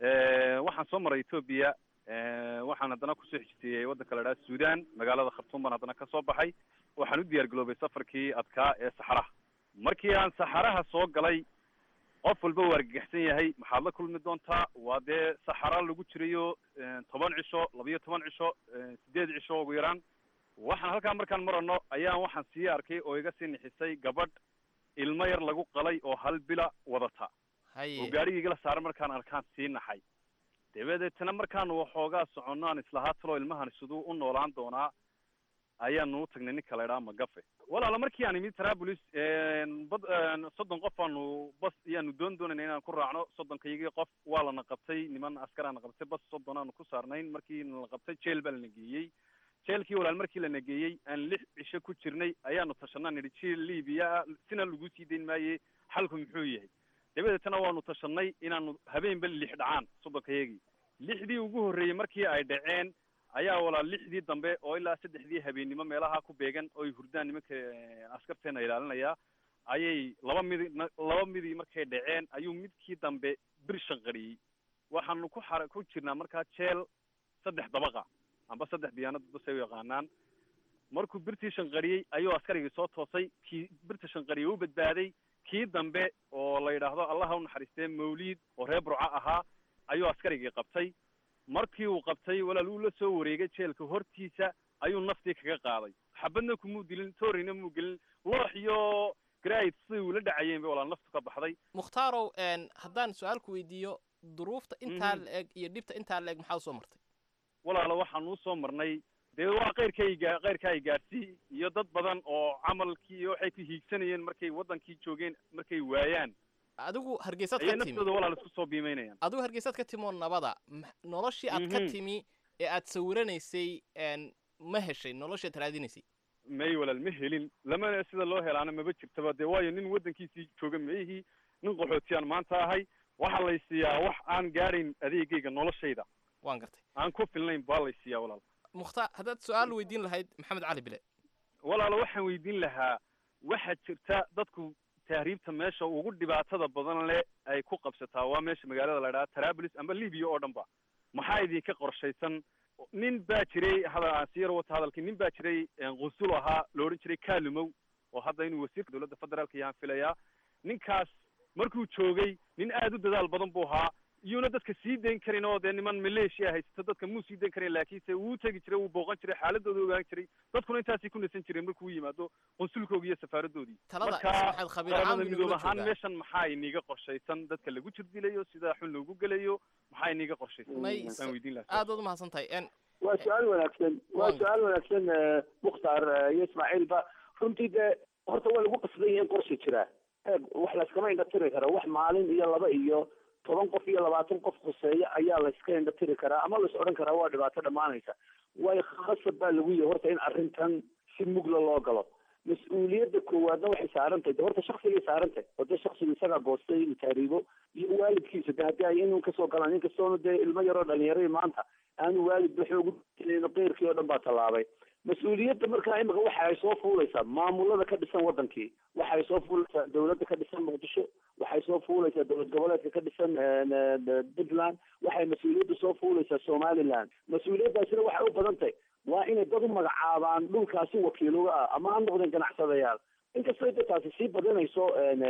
S20: waxaan soo maray etoobiya waxaan haddana kusoo xijteeyey waddanka la idhaha sudan magaalada khartuum baan haddana kasoo baxay waxaan u diyaar garoobay safarkii adkaa ee saxaraha markii aan saxaraha soo galay qof walba waa argagaxsan yahay maxaad la kulmi doontaa waa dee saxara lagu jirayo toban cisho labiyo toban cisho sideed cisho ugu yaraan waxaan halkaa markaan marano ayaan waxaan sii arkay oo iga sii nixisay gabadh ilmo yar lagu qalay oo hal bila wadata oo gaarigii la saaran markaan arkaan sii naxay dabadeetna markaanu waxoogaa soconno aan islahaa talo ilmahan siduu u noolaan doonaa ayaanu u tagnay ninka la idhaha magafe walaala markii aan imid traabulis bad soddon qof aanu bas iyaanu doon doonayna inaan ku raacno soddonkayagii qof waa lana qabtay niman askaraana qabtay bas soddon aanu ku saarnayn markii nala qabtay jeel baa lana geeyey jeelkii walaal markii lana geeyey aan lix cisho ku jirnay ayaanu tashanaa nidhi jeel libiya sina lagu sii dayn maaye xalku muxuu yahay dabadeetna waanu tashanay inaanu habeenba lix dhacaan soddonkayagii lixdii ugu horreeyey markii ay dhaceen ayaa walaal lixdii dambe oo ilaa saddexdii habeennimo meelaha ku beegan oo ay hurdaan nimanka askarteena ilaalinaya ayay laba midi laba midii markay dhaceen ayuu midkii dambe bir shanqariyey waxaanu ku xara ku jirnaa markaa jeel saddex dabaqa amba saddex diyaanad basay u yaqaanaan markuu birtii shanqariyey ayuu askarigii soo toosay kii birta shanqariyey u badbaaday kii dambe oo la yidhaahdo allaha u naxariistee mawliid oo reer burca ahaa ayuu askarigii qabtay markii uu qabtay walaal uu la soo wareegay jeelka hortiisa ayuu naftii kaga qaaday xabadna kumuu dilin toorina muu gelin loox iyo garaid siday ula dhacayeen bay walaal naftu ka baxday
S18: mukhtarow haddaan su-aal ku weydiiyo duruufta intaa la eg iyo dhibta intaa la eg maxaa usoo martay
S20: walaala waxaan usoo marnay dee waa keyrkayga keyrka ay gaarsii iyo dad badan oo camalkii iyo waxay ku hiigsanayeen markay waddankii joogeen markay waayaan
S18: adigu hargeysaad
S20: ayay
S18: ka timi
S20: naftooda walaal isku soo biimeynayaan
S18: adigu hargeysaad ka timi oo nabada ma- noloshii aad ka
S20: Mhm.
S18: timi ee aad sawiranaysay n ma heshay noloshaad raadinaysay
S20: may walaal ma helin lamana sida loo helaana maba jirtaba dee waayo nin waddankiisii jooga maihii nin qaxootiyaan maanta ahay waxaa lay siiyaa wax aan gaadhayn adeegayga noloshayda
S18: waan gartay
S20: aan ku filnayn baa lay siiyaa walaal
S18: mukhtaar haddaad su-aal weydiin lahayd maxamed cali bile
S20: walaalo waxaan weydiin lahaa waxaa jirta dadku tahriibta meesha ugu dhibaatada badan leh ay ku qabsataa waa meesha magaalada la idhaha traabulis amba libiya oo dhan ba maxaa idinka qorshaysan nin baa jiray hada aan sii yar wata hadalkii nin baa jiray qusul ahaa la odhan jiray kalumow oo hadda inuu wasiirka dowladda federaalka yaan filayaa ninkaas markuu joogay nin aad u dadaal badan buu ahaa iyuuna dadka sii dayn karin oo dee niman maleeshiya haysta dadka muu sii dayn karin laakiinse wuu tegi jiray wuu booqan jiray xaaladooda ogaan jiray dadkuna intaasay ku nasan jireen markuu yimaado qonsulkooga iyo safaaradoodii
S18: Talada
S20: marka
S18: Ismaaciil Khabiir Caamir
S20: qaramada
S18: inuu
S20: midoob
S18: la
S20: ahaan
S18: joogaa.
S20: meeshan maxaa iniga qorshaysan dadka lagu jirdilayo sida xun loogu gelayo maxaa iniga qorshaysan
S18: may
S20: waan weydiin lahaa
S18: aad baad umahadsan tahay n
S4: waa su-aal wanaagsan waa su-aal wanaagsan eh, mukhtaar eh, iyo ismaaciilba runtii dee horta waa lagu qasban yahay in qorsha jiraa eeg wax layskama indha tiri kara wax maalin iyo laba iyo toban qof iyo labaatan qof khuseeya ayaa layska indha tiri karaa ama lays odhan karaa waa dhibaato dhammaanaysa waayo khasab baa lagu yahay horta in arrintan si mugla loo galo mas-uuliyadda koowaadna waxay saaran tahay de horta shaksigay saaran tahay oo dee shaksigu isagaa goostay inuu tahriibo iyo waalidkiisa de haddii ay inuu kasoo galaan inkastoona dee ilmo yaroo dhalinyaradii maanta aanu waalidba xoogu qeyrkii oo dhan baa tallaabay mas-uuliyadda markaa imika waxa ay soo fuulaysaa maamulada ka dhisan wadankii waxay soo fuulaysaa dowladda ka dhisan muqdisho waxay soo fuulaysaa dowlad goboleedka ka dhisan puntland waxay mas-uuliyadda soo fuulaysaa somaliland mas-uuliyaddaasina waxay u badan tahay waa inay dad u magacaabaan dhulkaasi wakiiluga ah ama ha noqdeen ganacsadayaal inkastoo de taasi sii badanayso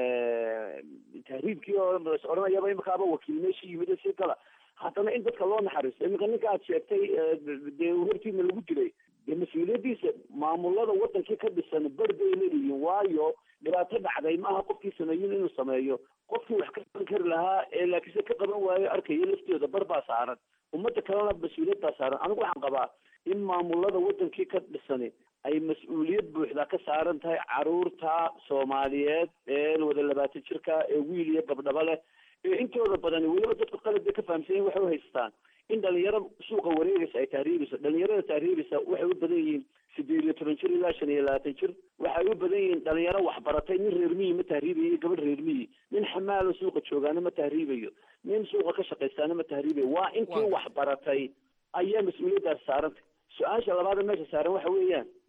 S4: tahriibkii oo is odhanayaba imikaaba wakiil meesha yimid sii gala haddana in dadka loo naxariisto iminka ninka aad sheegtay dee hortiina lagu dilay dee mas-uuliyaddiisa maamulada wadankii ka dhisan ber bay leeyihiin waayo dhibaato dhacday maaha qofkii sameeyin inuu sameeyo qofkii wax ka qaban kari lahaa ee laakiinse ka qaban waayo arkaya laftooda bar baa saaran ummadda kalena mas-uuliyad baa saaran anigu waxaan qabaa in maamulada wadankii ka dhisani ay mas-uuliyad buuxda ka saaran tahay caruurta soomaaliyeed ee wada labaatan jirka ee wiil iyo gabdhaba leh ee intooda badani weliba dadku qalad bay ka fahamsanyihin waxay u haystaan in dhalinyaro suuqa wareegaysa ay tahriibayso dhalinyarada tahriibaysa waxay u badan yihiin sideed iyo toban jir ilaa shan iyo labaatan jir waxay u badan yihiin dhalinyaro waxbaratay nin reer miyi ma tahriibayo iyo gabadh reer miyi nin xamaalo suuqa joogaana ma tahriibayo nin suuqa ka shaqaystaana ma tahriibayo waa intii waxbaratay ayaa mas-uuliyaddaas saarantay su-aasha labaada meesha saaran waxa weeyaan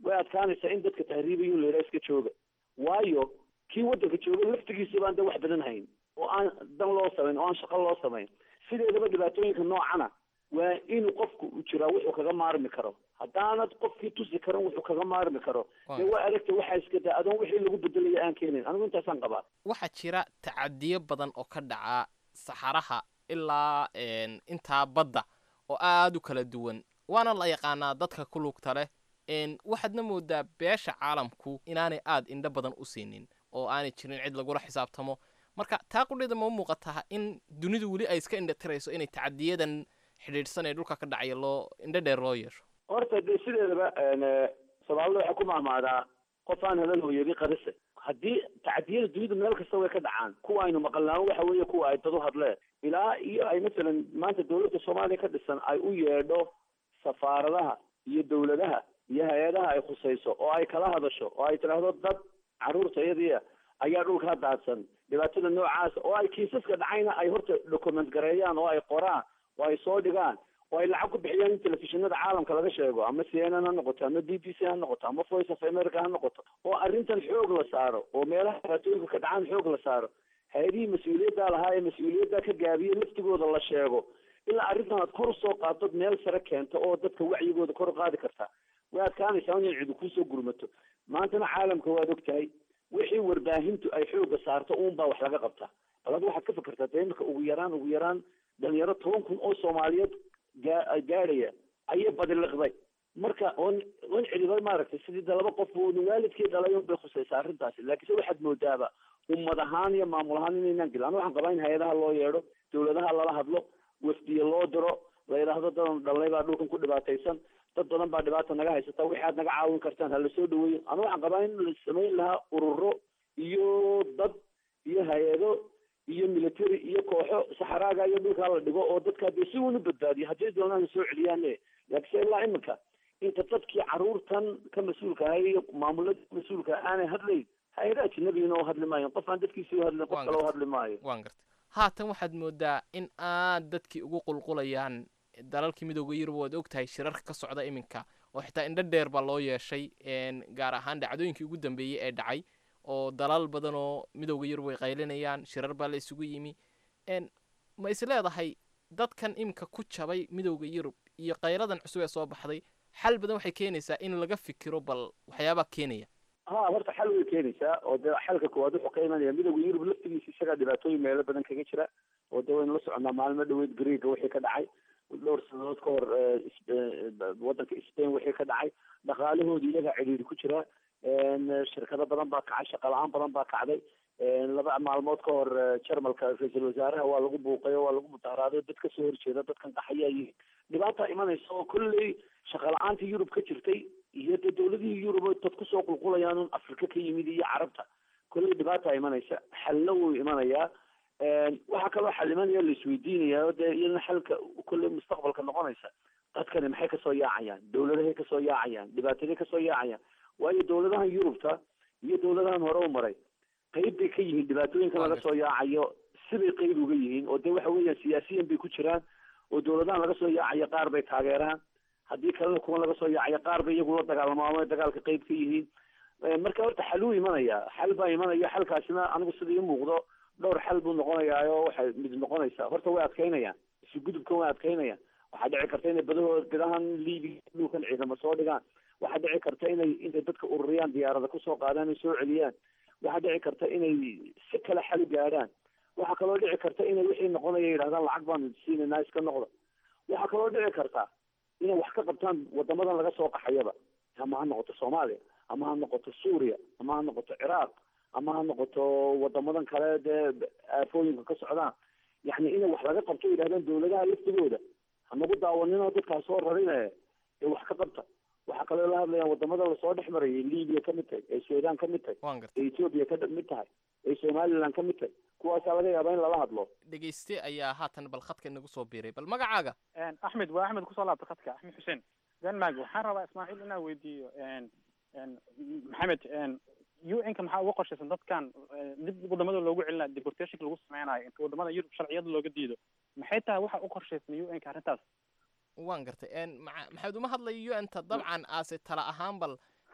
S4: way adkaanaysaa in dadka tahriibayo la yidhaha iska jooga waayo kii waddanka jooga laftigiisa baan de wax badan hayn oo aan dan loo samayn oo aan shaqo loo samayn sideedaba dhibaatooyinka noocana waa inuu qofku u jiraa wuxuu kaga maarmi karo haddaanad qofkii tusi karan wuxuu kaga maarmi karo dee waa aragta waxaa iska daa adoon wixii lagu bedelaya aan keenayn anigu intaasaan qabaa
S18: waxaa jira tacadiyo badan oo ka dhaca saxaraha ilaa een, intaa badda oo aad u kala duwan waana la yaqaanaa dadka ku lugta leh een, waxaadna moodaa beesha caalamku inaanay aad indho badan u siinin oo aanay jirin cid lagula xisaabtamo marka taa qudheeda ma u muuqataa in dunidu weli ay iska indhatirayso inay tacadiyadan xidhiidhsan ee dhulka ka dhacaya loo indho dheer loo yeesho
S4: horta dee sideedaba een, soomaalida waxaa ku mahmaadaa qof aan helan hooyadi qarise haddii tacadiyada dunida meel kasta way ka dhacaan kuwa aynu maqalnaamo waxa weeye kuwa ay dad u hadleen ilaa iyo ay masalan maanta dawladda soomaaliya ka dhisan ay u yeedho safaaradaha iyo dawladaha iyo hay-adaha ay khusayso oo ay kala hadasho oo ay tidhaahdo dad carruurta iyadiia ayaa dhulkaa daadsan dhibaatada noocaas oo ay kiisaska dhacayna ay horta document gareeyaan oo ay qoraan oo ay soo dhigaan oo ay lacag ku bixiyaan in telefishinada caalamka laga sheego ama c n n ha noqoto ama b b c ha noqoto ama voice of america ha noqoto oo arrintan xoog la saaro oo meelaha dhibaatooyinka ka dhacaan xoog la saaro hay-adihii mas-uuliyaddaa lahaa ee mas-uuliyaddaa ka gaabiye laftigooda la sheego ilaa arrintan aad kor usoo qaadod meel sare keento oo dadka wacyigooda kor u qaadi kartaa way adkaanaysaa in cidi kusoo gurmato maantana caalamka waad og tahay wixii warbaahintu ay xooga saarto uunbaa wax laga qabtaa bal ad waxaad ka fikirtaa dee imika ugu yaraan ugu yaraan dhalinyaro toban kun oo soomaaliyeed gaa gaadhaya ayay badiliqday marka on on cidiba maaragtay sidii de laba qof oo waalidkii dhalay un bay khusaysaa arrintaasi laakiinse waxaad moodaaba ummad ahaan iyo maamul ahaan inaynaan gelin anu waxaan qabaa in hay-adaha loo yeedho dawladaha lala hadlo wafdiye loo diro la yidhaahdo dadan dhalnay baa dhulkan ku dhibaataysan dad badan baa dhibaata naga haysata wixi aad naga caawin kartaan hala soo dhaweeyo anu waxaan qabaa in la samayn lahaa ururo iyo dad iyo hay-ado iyo military iyo kooxo saxaraaga iyo dhulkaa la dhigo oo dadkaa dee si uun u badbaadiyo haddii doonaan soo celiyaane laakiinse ilaa iminka inta dadkii carruurtan ka mas-uulka ahay iyo maamulada mas-uulka aanay hadlayn hay-ada ajnabigina u hadli maayo qof aan dadkiisi u hadlin qof
S18: Waan
S4: kale u
S18: gartay.
S4: hadli maayo
S18: waan gartay haatan waxaad moodaa in aad dadkii ugu qulqulayaan dalalkii midooda yurub waad ogtahay shirarka ka socda iminka oo xitaa indho dheer baa loo yeeshay een, gaar ahaan dhacdooyinkii ugu dambeeyey ee dhacay oo dalal badan oo midooda yurub ay qaylinayaan shirar baa la isugu yimi een, ma is leedahay dadkan iminka ku jabay midooda yurub iyo qayladan cusub ee soo baxday xal badan waxay keenaysaa in laga fikiro bal waxyaabaa keenaya
S4: ha horta xal way keenaysaa oo dee xalka koowaad wuxuu ka imanaya midowga yurub laftigiisa isagaa dhibaatooyin meelo badan kaga jira oo dee waynu la soconaa maalmo dhaweyd greega wixii ka dhacay dhowr sanadood ka hor eh, is- eh, wadanka spain wixii ka dhacay dhaqaalahooda iyagaa cidhiidhi ku jira een, shirkado badan baa kacay shaqo la-aan badan baa kacday een, laba maalmood ka hor eh, jarmalka ra-iisul wasaaraha waa lagu buuqay oo waa lagu mudaharaaday dad kasoo horjeeda dadkan qaxayaa yihiin dhibaata imanaysa oo kolley shaqa la-aantii yurub ka jirtay iyo dee dawladihii yurub oo dad kusoo qulqulayaan un afrika ka yimid iyo carabta kolley dhibaata imanaysa xalna wuu imanayaa een, waxaa kaloo xal imanaya la isweydiinaya oo dee iyadana xalka kolley mustaqbalka noqonaysa dadkani maxay kasoo yaacayaan dawladahay kasoo yaacayaan dhibaataday kasoo yaacayaan waayo dawladahan yurubta iyo dawladahan hore u maray qayb bay ka yihiin dhibaatooyinka laga soo yaacayo sibay qayb uga yihiin oo dee waxa weeyaan siyaasiyan bay ku jiraan oo dawladahan laga soo yaacayo qaar bay taageeraan haddii kalena kuwa laga soo yaacayo qaar bay iyagu la dagaalamaamo dagaalka qayb ka yihiin Eh, marka horta xal wuu imanaya xal baa imanaya xalkaasina anigu sida ii muuqdo dhowr xal buu noqonayaa oo waxay mid noqonaysaa horta way adkaynayaan isu gudubkan way adkaynayaan waxaa dhici karta inay badahoo badahan liibiga dhulkan ciidamo soo dhigaan waxaa dhici karta inay intay dadka ururiyaan diyaarada kusoo qaadaan ay soo celiyaan waxaa dhici karta inay si kale xal u gaadhaan waxaa kaloo dhici karta inay wixii noqonaya yidhahdaan lacag baan siinaynaa iska noqda waxaa kaloo dhici karta inay wax ka qabtaan wadamadan laga soo qaxayaba ama ha noqoto soomaaliya ama ha noqoto suuriya ama ha noqoto ciraaq ama ha noqoto wadamadan kale dee aafooyinka ka socdaan yacni inay wax laga qabto yidhahdaan dawladaha laftigooda hanagu daawaninoo dadkaas soo rarine ee wax ka qabta waxaa kaloo la hadlayaan wadamada lasoo dhex marayay libiya ka mid tahay ee sudan ka mid tahay
S18: waan gartay
S4: ee ethiopia ka mid tahay ee somaliland ka mid tahay kuwaasaa laga yaabaa in lala hadlo
S18: dhegayste ayaa haatan bal khadka inagu soo biiray bal magacaaga
S19: axmed waa axmed kusoo laabta khadka axmed xuseen denmark waxaan rabaa ismaaciil inaan weydiiyo n n maxamed n u n ka maxaa uga qorshaysan dadkan eh, dib wadamada loogu celinayo deportationka lagu sameynayo inta wadamada yurub sharciyada looga diido maxay tahay waxa u qorshaysan u n ka arrintaas
S18: waan gartay een maca- maxamed uma hadlayo u n ta dabcan aase tala ahaan bal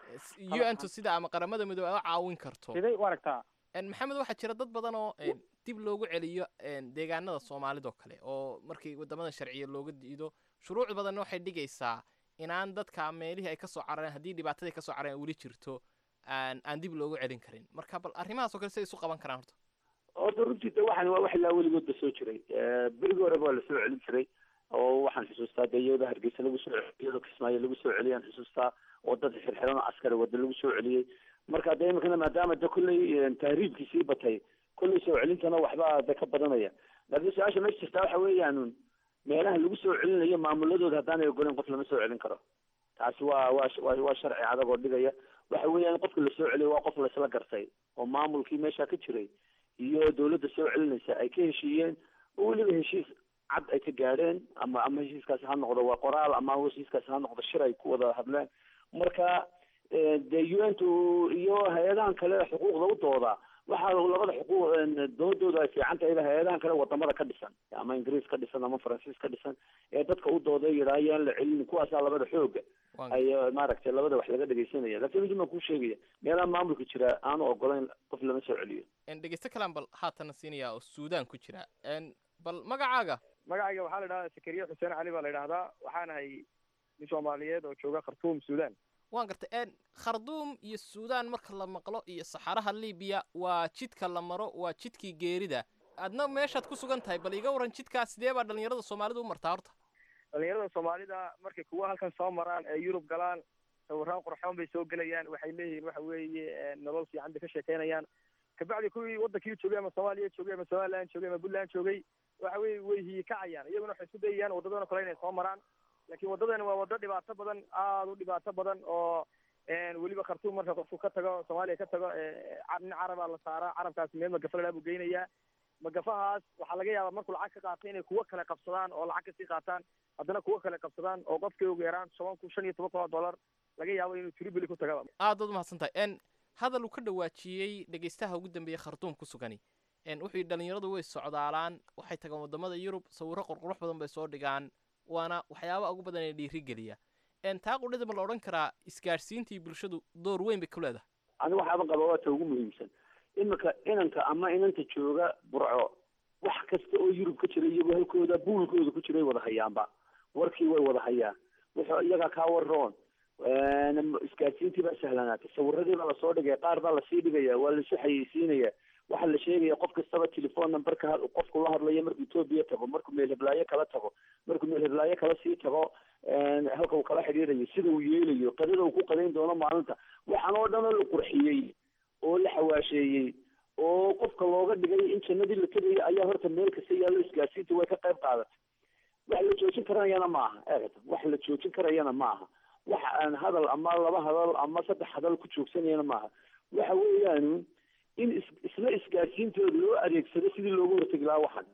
S18: un-tu sida ama qaramada midoobe ay u caawin karto
S19: siday u aragtaa
S18: maxamed waxaa jira dad badan oo dib loogu celiyo deegaanada soomaalidoo kale oo markii wadamada sharciya looga diido shuruuc badanna waxay dhigaysaa inaan dadka meelihii ay kasoo carareen haddii dhibaatadii kasoo carareen weli jirto aan aan dib loogu celin karin marka bal arrimahaasoo kale siday isu qaban karaan horta
S4: horta runtii de waxan waa wax ilaa weligoodba soo jiray berigi horeba waa lasoo celin jiray oo waxaan xusuustaa de iyadoo hargeysa lagu soo celiyo iyadoo kismaayo lagu soo celiyaan xusuustaa oo dad xirxiran oo askari wada lagu soo celiyey marka de imikana maadaama de kolley tahriibkii sii batay kolley soo celintana waxbaa de ka badanaya laakiin su-aasha meesha jirtaa waxa weeyaan meelaha lagu soo celinayo maamuladooda haddaanay ogoleyn qof lama soo celin karo taasi waa waa waa waa sharci adag oo dhigaya waxa weeyaan qofka lasoo celiyo waa qof laisla gartay oo maamulkii meesha ka jiray iyo dawladda soo celinaysa ay ka heshiiyeen oo weliba heshiis cad ay ka gaadheen ama ama heshiiskaasi ha noqdo waa qoraal ama heshiiskaasi ha noqdo shir ay ku wada hadleen marka de un-tu iyo hay-adahan kale xuquuqda u dooda waxaa labada xuquuq doodooda ay fiican tahay hay-adahan kale wadamada ka dhisan ama ingiriis ka dhisan ama faransiis ka dhisan ee dadka u dooda yidhaa yaan la celinin kuwaasaa labada xooga ay maaragtay labada wax laga dhegeysanaya lakin mid baan kuu sheegaya meelaha maamulka jira aanu ogolayn qof lama soo celiyo
S18: dhegeysto kalaan bal haatana siinaya oo suudaan ku jira bal magacaaga
S21: magacayga waxaa la idhahdaa sakariye xuseen cali baa la idhahdaa waxaanahay nin soomaaliyeed oo jooga khartuum suudaan
S18: waan gartay kharduum iyo suudaan marka la maqlo iyo saxaraha libiya waa jidka la maro waa jidkii geerida adna meeshaad ku sugan tahay bal iga waran jidkaas sidee baa dhalinyarada soomaalida u martaa horta
S21: dhalinyarada soomaalida markay kuwa halkan soo maraan ee yurub galaan sawiraan qurxoon bay soo gelayaan waxay leeyihiin waxa weeye nolol fiican bay ka sheekeynayaan kabacdi kuwii wadankii joogay ama soomaaliya joogay ama somaliland joogay ama puntland joogay waxa weye way hiyikacayaan iyaguna waxay isku dayayaan wadadana kale inay soo maraan laakiin waddadan waa waddo dhibaato badan aada u dhibaato badan oo weliba khartuum marka qofku ka tago soomaaliya ka tago nin carabaa la saaraa carabkaasi meel magafa ladhaa buu geynayaa magafahaas waxaa laga yaabaa markuu lacag ka qaatay inay kuwo kale qabsadaan oo lacag kasii qaataan haddana kuwo kale qabsadaan oo qofkii ugu yaraan toban kun shan iyo toban kun oo dollar laga yaabo inuu tribili ku tagaba
S18: aad baad umahadsan tahay hadal uu ka dhawaajiyey dhegeystaha ugu dambeeyey khartuum ku sugani wuxuu yidhi dhalinyaradu way socdaalaan waxay tagaan wadamada yurub sawirro qurqurux badan bay soo dhigaan waana waxyaabaha ugu badan ee dhiirigeliya taa qudhida ma la odhan karaa isgaadhsiintii bulshadu door weyn bay ku leedahay
S4: aniga waxaaba qaba waa ta ugu muhiimsan imika inanka ama inanta jooga burco wax kasta oo yurub ka jira iyagoo halkooda buulkooda ku jiray wada hayaanba warkii way wada hayaan wuxuu iyaga kaa waroon isgaadhsiintii baa sahlanaatay sawiradii baa lasoo dhigaya qaar baa lasii dhigaya waa lasu xayeysiinaya waxaa la sheegaya qof kastaba telephone numberka qofku la hadlayo markuu etoobiya tago markuu meel heblaayo kala tago markuu meel heblaayo kala sii tago halka uu kala xidhiirayo sida uu yeelayo qadada uu ku qadayn doono maalinta waxaan oo dhan oo la qurxiyey oo la xawaasheeyey oo qofka looga dhigay in jannadii la tegayo ayaa horta meel kasta yaallo isgaadsiinta way ka qayb qaadatay wax la joojin karayana maaha eegata wax la joojin karayana maaha wax aan hadal ama laba hadal ama saddex hadal ku joogsanayana maaha waxa weeyaan in is isla isgaadsiintooda loo adeegsado sidii looga hortegi lahaa waxan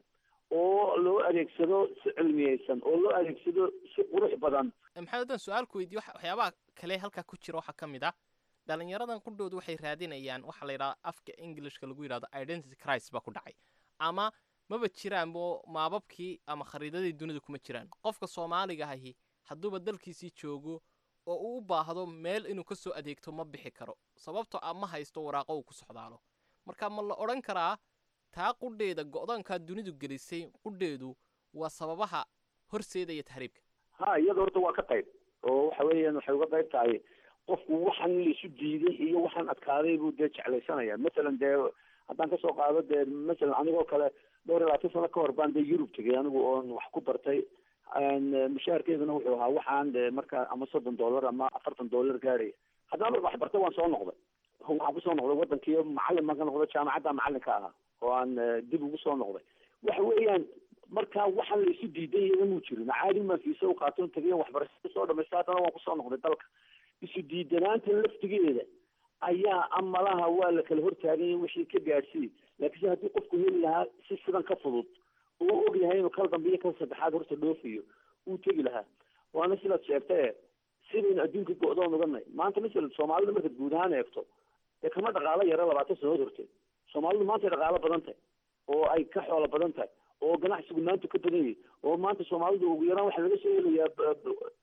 S4: oo loo adeegsado si cilmiyeysan oo loo adeegsado si qurux badan
S18: maxamed haddaan su-aal ku weydiyo waxyaabaha kale halkaa ku jira waxaa ka mid ah dhalinyaradan qudhoodu waxay raadinayaan waxaa la yidhahda afka englishka lagu yidhahdo identity crisis baa ku dhacay ama maba jiraan bo maababkii ama khariidadii dunida kuma jiraan qofka soomaaliga ahi hadduuba dalkiisii joogo oo uu u baahdo meel inuu ka soo adeegto ma bixi karo sababtoo ah ma haysto waraaqo uu ku socdaalo marka ma la odhan karaa taa qudheeda go-doonkaa dunidu gelisay qudheedu waa sababaha horseedaya tahriibka
S4: ha iyada horta waa ka qayb oo waxa weeyaan waxay uga qayb tahay qofku waxaan laisu diiday iyo waxaan adkaaday buu dee jeclaysanaya masalan dee haddaan kasoo qaado dee masalan anigoo kale dhowr iyo labaatan sano ka hor baan dee yurub tegay anigu oon wax ku bartay mushaharkeeduna wuxuu ahaa waxaan de marka ama soddon dollar ama afartan dollar gaaraya haddana wax bartay waan soo noqday waxaan kusoo noqday wadankii macalin baan ka noqday jaamacadda macalinka ahaa oo aan dib ugu soo noqday waxa weeyaan marka waxaan laisu diiday iyada muu jirin caadi maan fiisa u qaaton tagay waxbarashada soo dhamaysta haddana waan kusoo noqday dalka isu diidanaanta laftigeeda ayaa amalaha waa la kala hortaaganya wixii ka gaadhsiiy laakiinse haddii qofku heli lahaa si sidan ka fudud uu og yahay inuu kal dambe iyo kal saddexaad horta dhoofayo uu tegi lahaa waana sidaad sheegtae sidaynu adduunka go-doon uganay maanta masalan soomaalida markaad guud ahaan eegto dee kama dhaqaalo yaro labaatan sanood horteed soomaalidu maanta ay dhaqaalo badan tahay oo ay ka xoolo badan tahay oo ganacsigu maanta ka badan yahay oo maanta soomaalidu ugu yaraan waxaa laga soo helayaa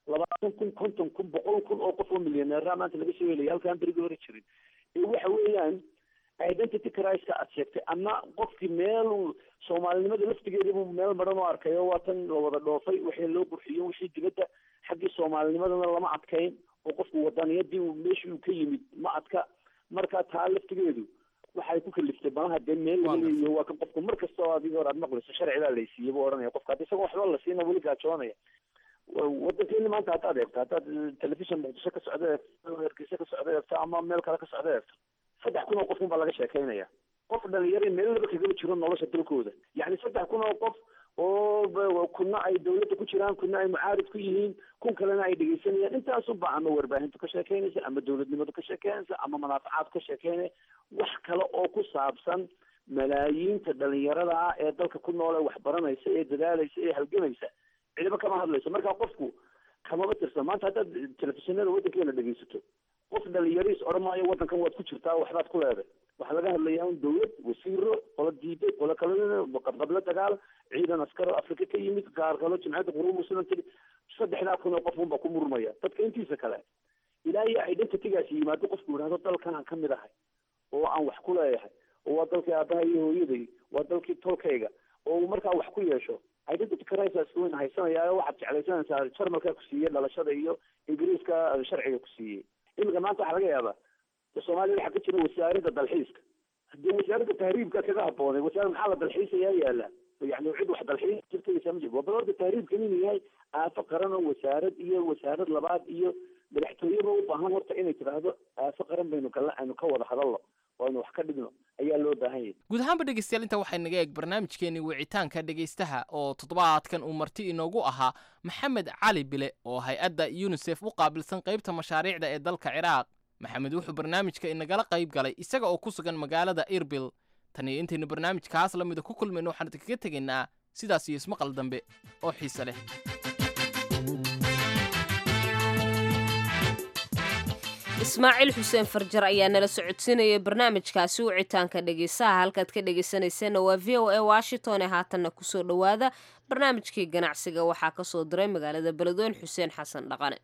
S4: labaatan kun konton kun boqol kun oo qof oo milyaneera maanta laga soo helaya halkaan berigii hore jirin ee waxa weeyaan identity criska aad sheegtay ama qofkii meel soomaalinimada laftigeedibu meel maran oo arkayo waa tan la wada dhoofay wixii loo qurxiyo wixii dibadda xaggii soomaalinimadana lama adkayn oo qofku wadaniyadii meeshii uu ka yimid ma adka marka taa laftigeedu waxay ku kaliftay malaha dee meel laga leeyaho waa kan qofku mar kasta oo adiga hor aad maqlayso sharcigaa laysiiyey buu odhanaya qofka hadda isagoo waxba la siina weli gaajoonaya wadankeeni maanta haddaad eegto haddaad telefishon muqdisho ka socda eegto hargeysa ka socda eegto ama meel kale ka socda eegto saddex kun oo qof unbaa laga sheekaynaya qof dhalinyaro meel laba kagaba jiro nolosha dalkooda yacni saddex kun oo qof oo kuna ay dawladda ku jiraan kuna ay mucaarid ku yihiin kun kalena ay dhegeysanayaan intaasunba ama warbaahintu ka sheekeynaysa ama dawladnimadu ka sheekeynaysa ama manaafacaad ka sheekeynaya wax kale oo ku saabsan malaayiinta dhalinyarada ah ee dalka ku nool ee waxbaranaysa ee dadaalaysa ee halgamaysa cidiba kama hadlayso marka qofku kamaba tirsan maanta haddaad telefishinada waddankeena dhegeysato qof dhalinyariis odhan maayo waddankan waad ku jirtaa waxbaad ku leeday waxaa laga hadlayaa un dawlad wasiiro qola diiday qola kale qabqablo dagaal ciidan askaro afrika ka yimid gaar kalo jimciyadda quruub muslim tiri saddexdaa kun oo qof unbaa ku murmaya dadka intiisa kale ilaa iyo identitygaasi yimaado qofku yidhahdo dalkanaan ka mid ahay oo aan wax ku leeyahay oo waa dalkii aabaha iyo hooyaday waa dalkii tolkayga oo uu markaa wax ku yeesho identity crisis weyn haysanaya waxaad jeclaysanaysaa jarmalka ku siiyey dhalashada iyo ingiriiska sharciga ku siiyey iminka maanta waxaa laga yaabaa soomaaliya waxaa ka jira wasaaradda dalxiiska hadii wasaaradda tahriibka kaga haboonay wasaarad maxaa la dalxiisayaa yaala yani cid wax dalxiis jirtaysa ma jiro waa bal horta tahriibkan inuu yahay aafo qaran oo wasaarad iyo wasaarad labaad iyo madaxtooyeba u baahan horta inay tidhaahdo aafo qaran baynu kala aynu ka wada hadalno oo aynu wax ka dhigno ayaa loo baahan yahay
S18: guud ahaanba dhegeystayaal inta waxay naga eeg barnaamijkeenii wicitaanka dhegeystaha oo toddobaadkan uu marti inoogu ahaa maxamed cali bile oo hay-adda yunisef u qaabilsan qaybta mashaariicda ee dalka ciraaq maxamed wuxuu barnaamijka inagala qayb galay isaga oo ku sugan magaalada irbil tan iyo intaynu barnaamijkaas la mida ku kulmayno waxaan idinkaga tegaynaa sidaas iyo ismaqal dambe oo xiise leh
S2: ismaaciil xuseen farjar ayaa nala socodsiinayay barnaamijkaasi wicitaanka dhegeysaha halkaad ka dhegeysanayseena waa v o a washington ee haatanna kusoo dhowaada barnaamijkii ganacsiga waxaa kasoo diray magaalada beledweyne xuseen xasan dhaqane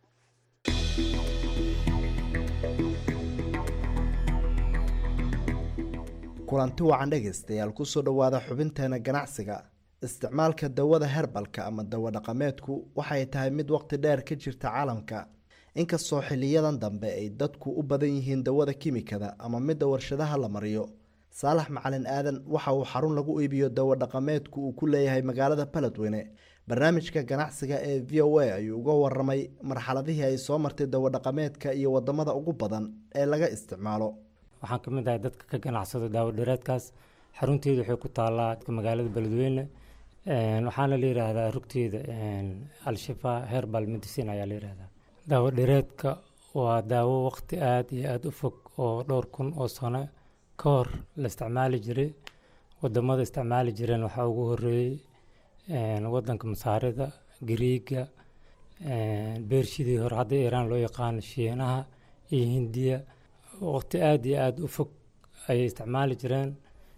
S6: kulanti wacan dhegaystayaal kusoo dhowaada xubinteena ganacsiga isticmaalka dawada herbalka ama dawo dhaqameedku waxay tahay mid waqti dheer ka jirta caalamka inkastoo xiliyadan dambe ay dadku u badan yihiin dawada kimikada ama midda warshadaha la mariyo saalax macalin aadan waxa uu xarun lagu iibiyo dawo dhaqameedku uu ku leeyahay magaalada baledweyne barnaamijka ganacsiga ee v o a ayuu uga waramay marxaladihii ay soo martay dawo dhaqameedka iyo wadamada ugu badan ee laga isticmaalo
S22: waxaan ka mid ahay dadka ka ganacsado daawo dhereedkaas xarunteedu waxay ku taallaa magaalada beledweyne waxaana la yidhaahdaa rugteeda al-shifa herbal medicine ayaa la yidhaahdaa daawo dhereedka waa daawo waqti aada iyo aada u fog oo dhowr kun oo sano ka hor la isticmaali jiray wadamada isticmaali jireen waxaa ugu horeeyey wadanka masaarida gariiga beershidii hore hadda iiraan loo yaqaano shiinaha iyo hindiya waqti aada iyo aada u fog ayay isticmaali jireen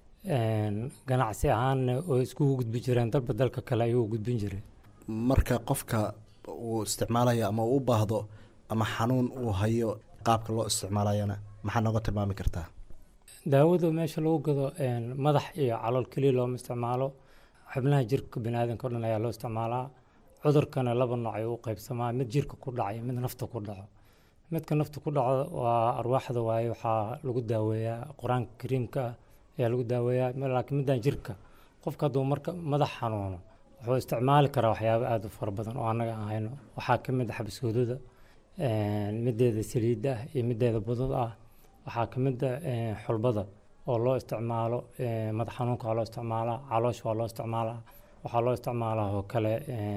S22: ganacsi ahaanna oo iskugu gudbi jireen dalba dalka kale ayuu gudbin jiray
S6: marka qofka uu isticmaalayo ama uu u baahdo ama xanuun uu hayo qaabka loo isticmaalayana maxaa nooga tilmaami kartaa
S22: daawada meesha lagu gado madax iyo calool keliya looma isticmaalo xubnaha jirka baniaadanka o dhan ayaa loo isticmaalaa cudurkana laba nooc ayuu u qaybsamaa mid jirka ku dhaca iyo mid nafta ku dhaco midka nafta ku dhaco waa arwaaxda waaye waxaa lagu daaweeyaa qur-aanka kariimka ah ayaa lagu daaweeyaa laakiin middan jirka qofka hadduu marka madax xanuuno wuxuu isticmaali karaa waxyaabo aada u fara badan oo annaga aan hayno waxaa ka mid ah xabasgoodada mideeda saliidda ah iyo mideeda budada ah waxaa ka mid ah xulbada oo loo isticmaalo madax xanuunka waa loo isticmaalaa caloosha waa loo isticmaalaa waxaa loo isticmaalaa oo kale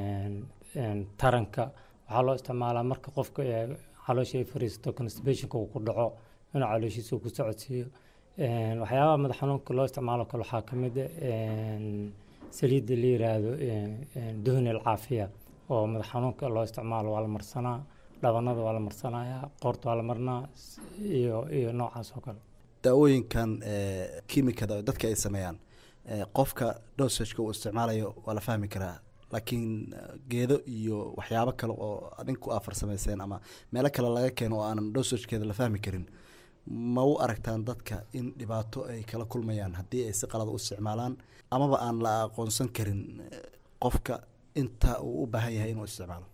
S22: taranka waxaa loo isticmaalaa marka qofka caloosha ay fariisato constibationka uu ku dhaco inuu calooshiisa uu ku socodsiiyo waxyaabaha madax xanuunka loo isticmaalo kale waxaa ka mid ah saliidda la yiraahdo duhni alcaafiya oo madax xanuunka loo isticmaalo waa la marsanaa dhabanada waa la marsanayaa qoorta waa la marnaa iyo iyo noocaas oo kale
S6: daawooyinkan kimikada dadka ay sameeyaan qofka dosageka uu isticmaalayo waa la fahmi karaa laakiin geedo iyo waxyaabo kale oo adinku aa farsamayseen ama meelo kale laga keeno oo aanan dosajkeeda la fahmi karin ma u aragtaan dadka in dhibaato ay kala kulmayaan haddii ay si qalada u isticmaalaan amaba aan la aqoonsan karin qofka inta uu u baahan yahay inuu isticmaalo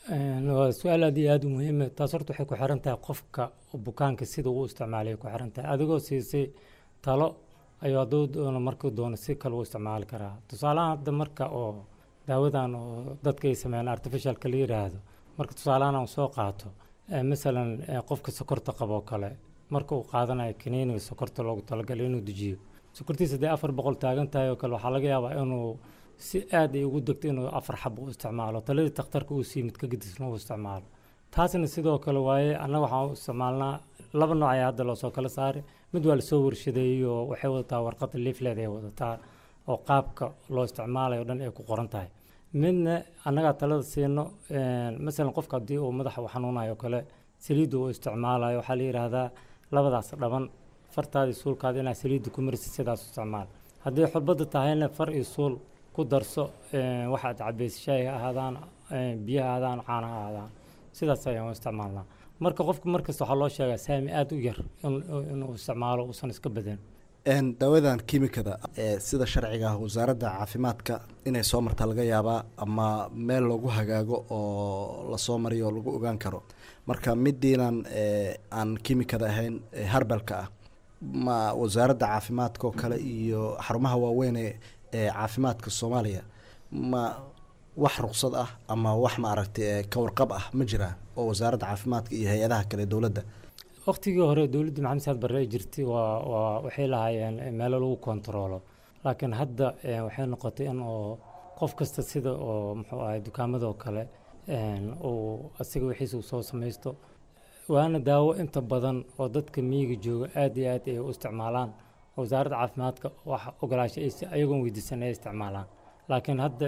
S22: waa su-aal aad iyo aada u muhiima taas horta waxay ku xiran tahay qofka bukaanka sida uu isticmaalay ku xiran tahay adigoo siisay talo ayuu hadduu doono markuu doono si kale u isticmaali karaa tusaalahan hadda marka oo daawadan oo dadka ay sameeyaan artificialka la yiraahdo marka tusaalahan aan soo qaato masalan qofka sokorta qabo oo kale marka uu qaadanayo kaniiniga sokorta loogu talagalay inuu dejiyo sokortiisa haddii afar boqol taagan tahay oo kale waxaa laga yaabaa inuu si aad ay ugu degto inuu afar xab u isticmaalo taladii takhtarka uu sii mid ka gedisna uu isticmaalo taasna sidoo kale waaye annaga waxaan u isticmaalnaa laba nooc ayaa hadda loosoo kala saaray mid waa lasoo warshadeeyey oo waxay wadataa warqadda leaflet ay wadataa oo qaabka loo isticmaalayo o dhan ay ku qoran tahay midna annagaa talada siino masalan qofka haddii uu madaxa u xanuunayo kale saliidda uu isticmaalayo waxaa la yidhaahdaa labadaas dhaban fartaadii suulkaada inaad saliidda ku marisid sidaas u isticmaal haddii xulbadda tahayna far iyo suul ku darso waxaad cabaysa shaay ha ahaadaan biyo ha ahaadaan caana ha ahaadaan sidaas ayaan u isticmaalnaa marka qofka markasta waxaa loo sheegaa saami aada u yar inuu isticmaalo uusan iska badan
S6: daawadan kiimikada ee sida sharciga ah wasaaradda caafimaadka inay soo marta laga yaabaa ama meel lagu hagaago oo lasoo mariyo oo lagu ogaan karo marka midiinan aan kiimikada ahayn harbalka ah ma wasaaradda caafimaadka oo kale iyo xarumaha waaweyn ee caafimaadka soomaaliya ma wax ruqsad ah ama wax maaragtay ka warqab ah ma jiraa oo wasaaradda caafimaadka iyo hay-adaha kale dowladda
S22: waqtigii hore dowladda maxamed saad barre ay jirtay waa waa waxay lahaayeen meelo lagu kontaroolo laakiin hadda waxay noqotay in oo qof kasta sida oo muxuu ahay dukaamadoo kale uu asiga wixiisa uu soo samaysto waana daawo inta badan oo dadka miyiga jooga aad iyo aad ay u isticmaalaan wasaaradda caafimaadka wax ogolaasho ayagoon weydiisan ay isticmaalaan laakiin hadda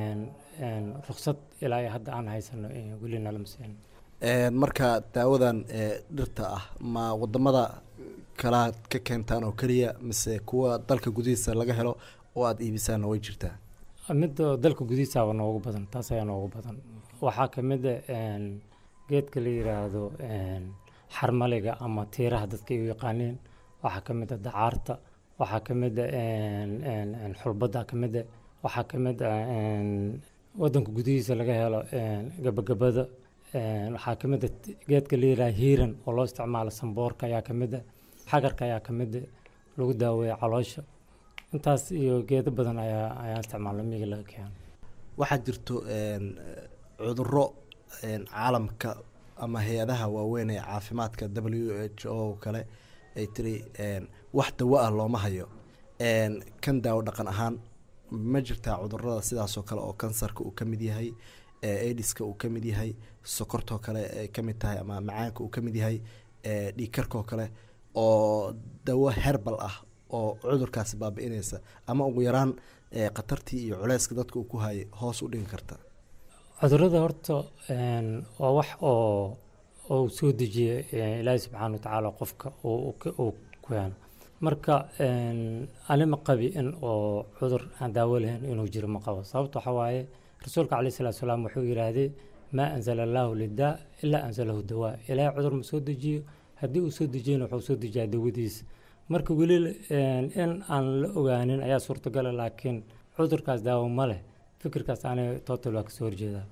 S22: ruksad ilaa iyo hadda aan haysano weli nalama siin
S6: marka daawadan dhirta ah ma wadamada kalaad ka keentaan oo keliya mise kuwa dalka gudihiisa laga helo oo aada iibisaanna way jirtaa
S22: midda dalka gudihiisaaba noogu badan taas ayaa noogu badan waxaa ka mid a geedka la yiraahdo xarmaliga ama tiiraha dadka ay u yaqaaniin waxaa ka mid a dacaarta waxaa ka mid a xulbadda ka mid a waxaa ka mid a wadanka gudihiisa laga helo gabagabada waxaa ka mid a geedka la yiraahdo hiiran oo loo isticmaalo samboorka ayaa ka mid a xagarka ayaa ka mid a lagu daaweeya caloosha intaas iyo geedo badan ayaa ayaa isticmaala miyiga laga keeno
S6: waxaa jirto cuduro caalamka ama hay-adaha waaweyn ee caafimaadka w h o kale ay tiri wax dawo ah looma hayo kan daawo dhaqan ahaan ma jirtaa cudurada sidaasoo kale oo kansarka uu ka mid yahay aidiska uu ka mid yahay sokortoo kale ay ka mid tahay ama macaanka uu ka mid yahay dhiigkarkoo kale oo dawo herbal ah oo cudurkaasi baabi-inaysa ama ugu yaraan khatartii iyo culeyska dadka uu ku hayay hoos u dhigi karta
S22: cudurada horta waa wax oo oo soo dejiya ilaahi subxaana watacaala qofka uu keeno marka anima qabi in oo cudur aan daawo lahayn inuu jiro ma qabo sababta waxaa waaye rasuulka caleyhi salatu salaam wuxuu yidhaahdee maa anzala allaahu lidaa ilaa anzalahu dawaa ilaahay cudur ma soo dejiyo haddii uu soo dejiyana wuxuu soo dejiyaa dawadiisa marka weli in aan la ogaanin ayaa suurtagala laakiin cudurkaas daawo ma leh fikirkaas aanay total waa kasoo horjeedaa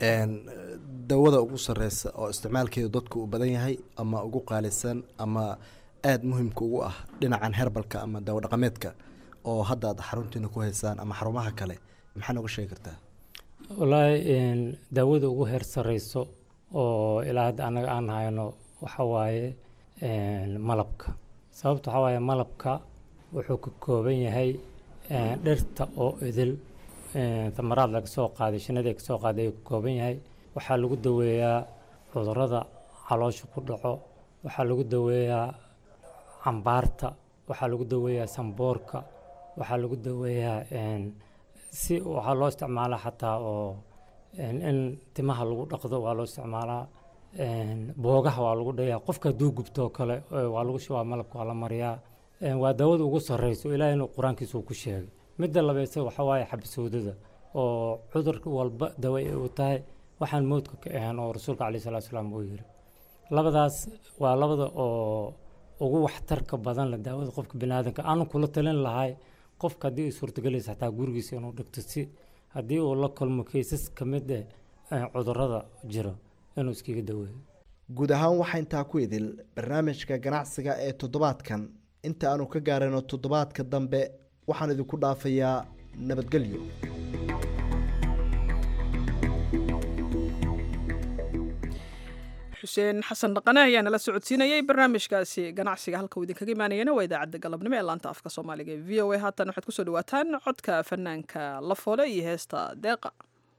S6: dawada ugu sareysa oo isticmaalkeedu dadku uu badan yahay ama ugu qaalisan ama aada muhimka ugu ah dhinacan herbalka ama daawo dhaqameedka oo hadda aad xaruntiina ku haysaan ama xarumaha kale maxaa nooga sheegi kartaa
S22: wallaahi daawada ugu heer sareyso oo ilaa hadda annaga aan hayno waxa waaye malabka sababta waxaa waaye malabka wuxuu ka kooban yahay dhirta oo idil tamaraad laga soo qaaday shinada ka soo qaaday ayuu ka kooban yahay waxaa lagu daweeyaa cudurada caloosha ku dhaco waxaa lagu daweeyaa cambaarta waxaa lagu daweeyaa samboorka waxaa lagu daweeyaa si waxaa loo isticmaalaa xataa oo in timaha lagu dhaqdo waa loo isticmaalaa boogaha waa lagu dhayaa qofka hadduu gubtoo kale waa lagu shubaa malabka waa la mariyaa waa daawada ugu sarreyso ilaahay inuu qur-aankiisa uu ku sheegay midda labayse waxa waaye xabasowdada oo cudur walba dawa ay u tahay waxaan mowdka ka ahaan oo rasuulka caleyhi salaatu salaam uu yiri labadaas waa labada oo ugu waxtarka badan la daawada qofka biniaadanka aanu kula talin lahay qofka haddii ay suurtagelaysa xataa gurigiisa inuu dhigto si haddii uu la kulmo kaysas ka mid eh cudurada jiro inuu iskaga daweeyo
S6: guud ahaan waxaa intaa ku idil barnaamijka ganacsiga ee toddobaadkan inta aanu ka gaarano toddobaadka dambe waxaan idinku dhaafayaa nabadgelyo
S1: xuseen xasan dhaqane ayaa nala socodsiinayay barnaamijkaasi ganacsiga halka uu idinkaga imaanayana waa idaacadda galabnimo ee laanta afka soomaaliga ee v o a haatan waxaad kusoo dhawaataan codka fanaanka lafoole iyo heesta deeqa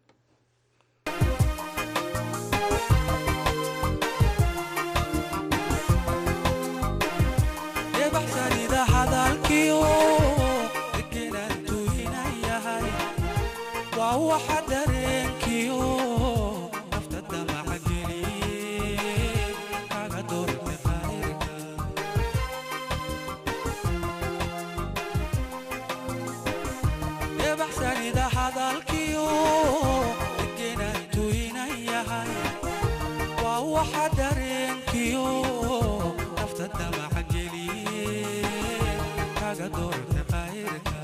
S3: waxa dareenkiyo nafta damaca geliye kaga doorte khayrka ebaxsanida hadalkiyo degenaan tuynan yahay waa waxa dareenkiyo nafta damaca geliye kaga doorte khayrka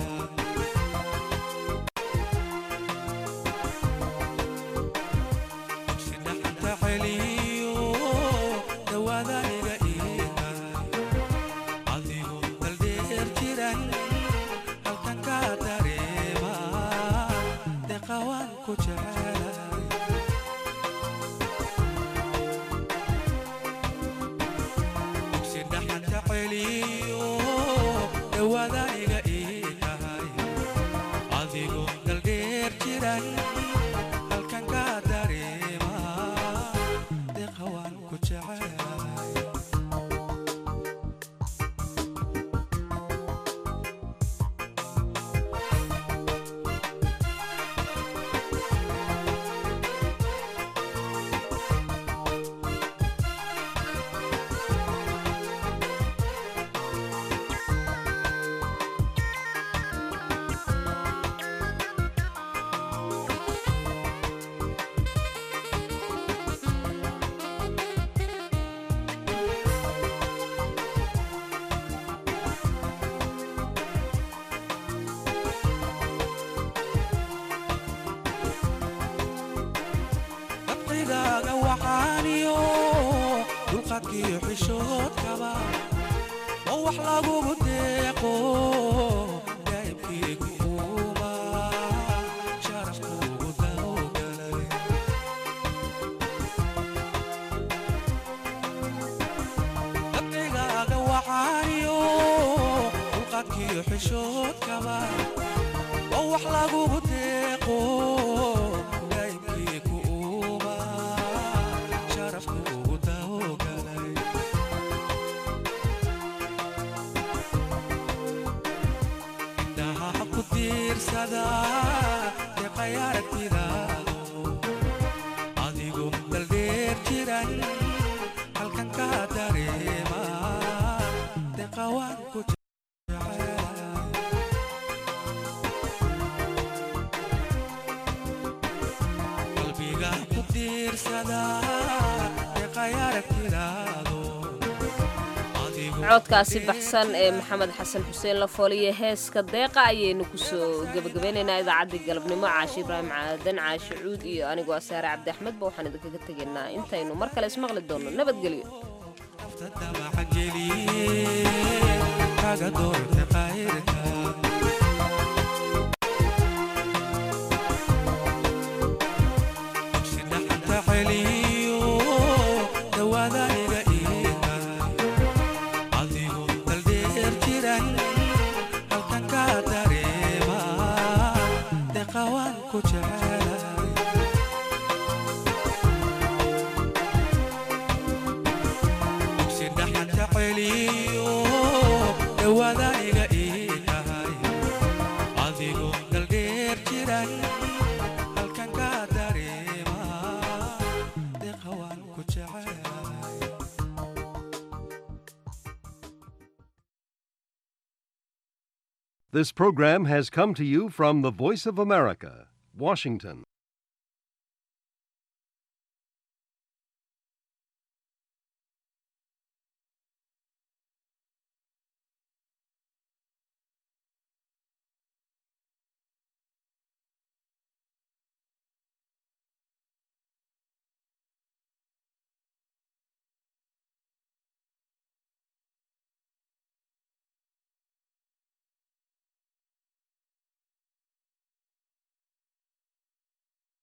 S3: dabcigaaga waxaaniyo dulqaadkiyo xishoodkaba oo wax lagugu deeqo daa'ibkiigu uuma sharafkuugu dawgalay dabcigaaga waxaaniyo dulqaadkiyo xishoodkaba oo wax lagugu deeqo daa'ibkiigu uuma sharafkuugu dawgalay indhaha ku tiirsada deeqay aragtidaado adigu daldheer jiran halkan ka dareema deeqawaan ku qalbiga ku tiirsada deeqay aragtidaado
S2: codkaasi baxsan ee maxamed xasan xuseen lafooliye heeska deeqa ayaynu kusoo gebagabeynaynaa idaacaddii galabnimo caashi ibraahim caadan caashi cuud iyo anigoo asaare cabdi axmedba waxaan idinkaga tegaynaa intaynu mar kale ismaqli doonno nabadgelyo
S3: damaca geliye kaga doorte khayrka dhaxanta celiyo dawaadaniga iga adigu daldheer jiran halkan ka dareema deeqawaan ku jecelay si dhaxanta celiyo dawaadaniga ii tahay adigu daldheer jiran halkan ka dareema deeqawaan ku jecelay
S5: This program has come to you from the Voice of America, Washington.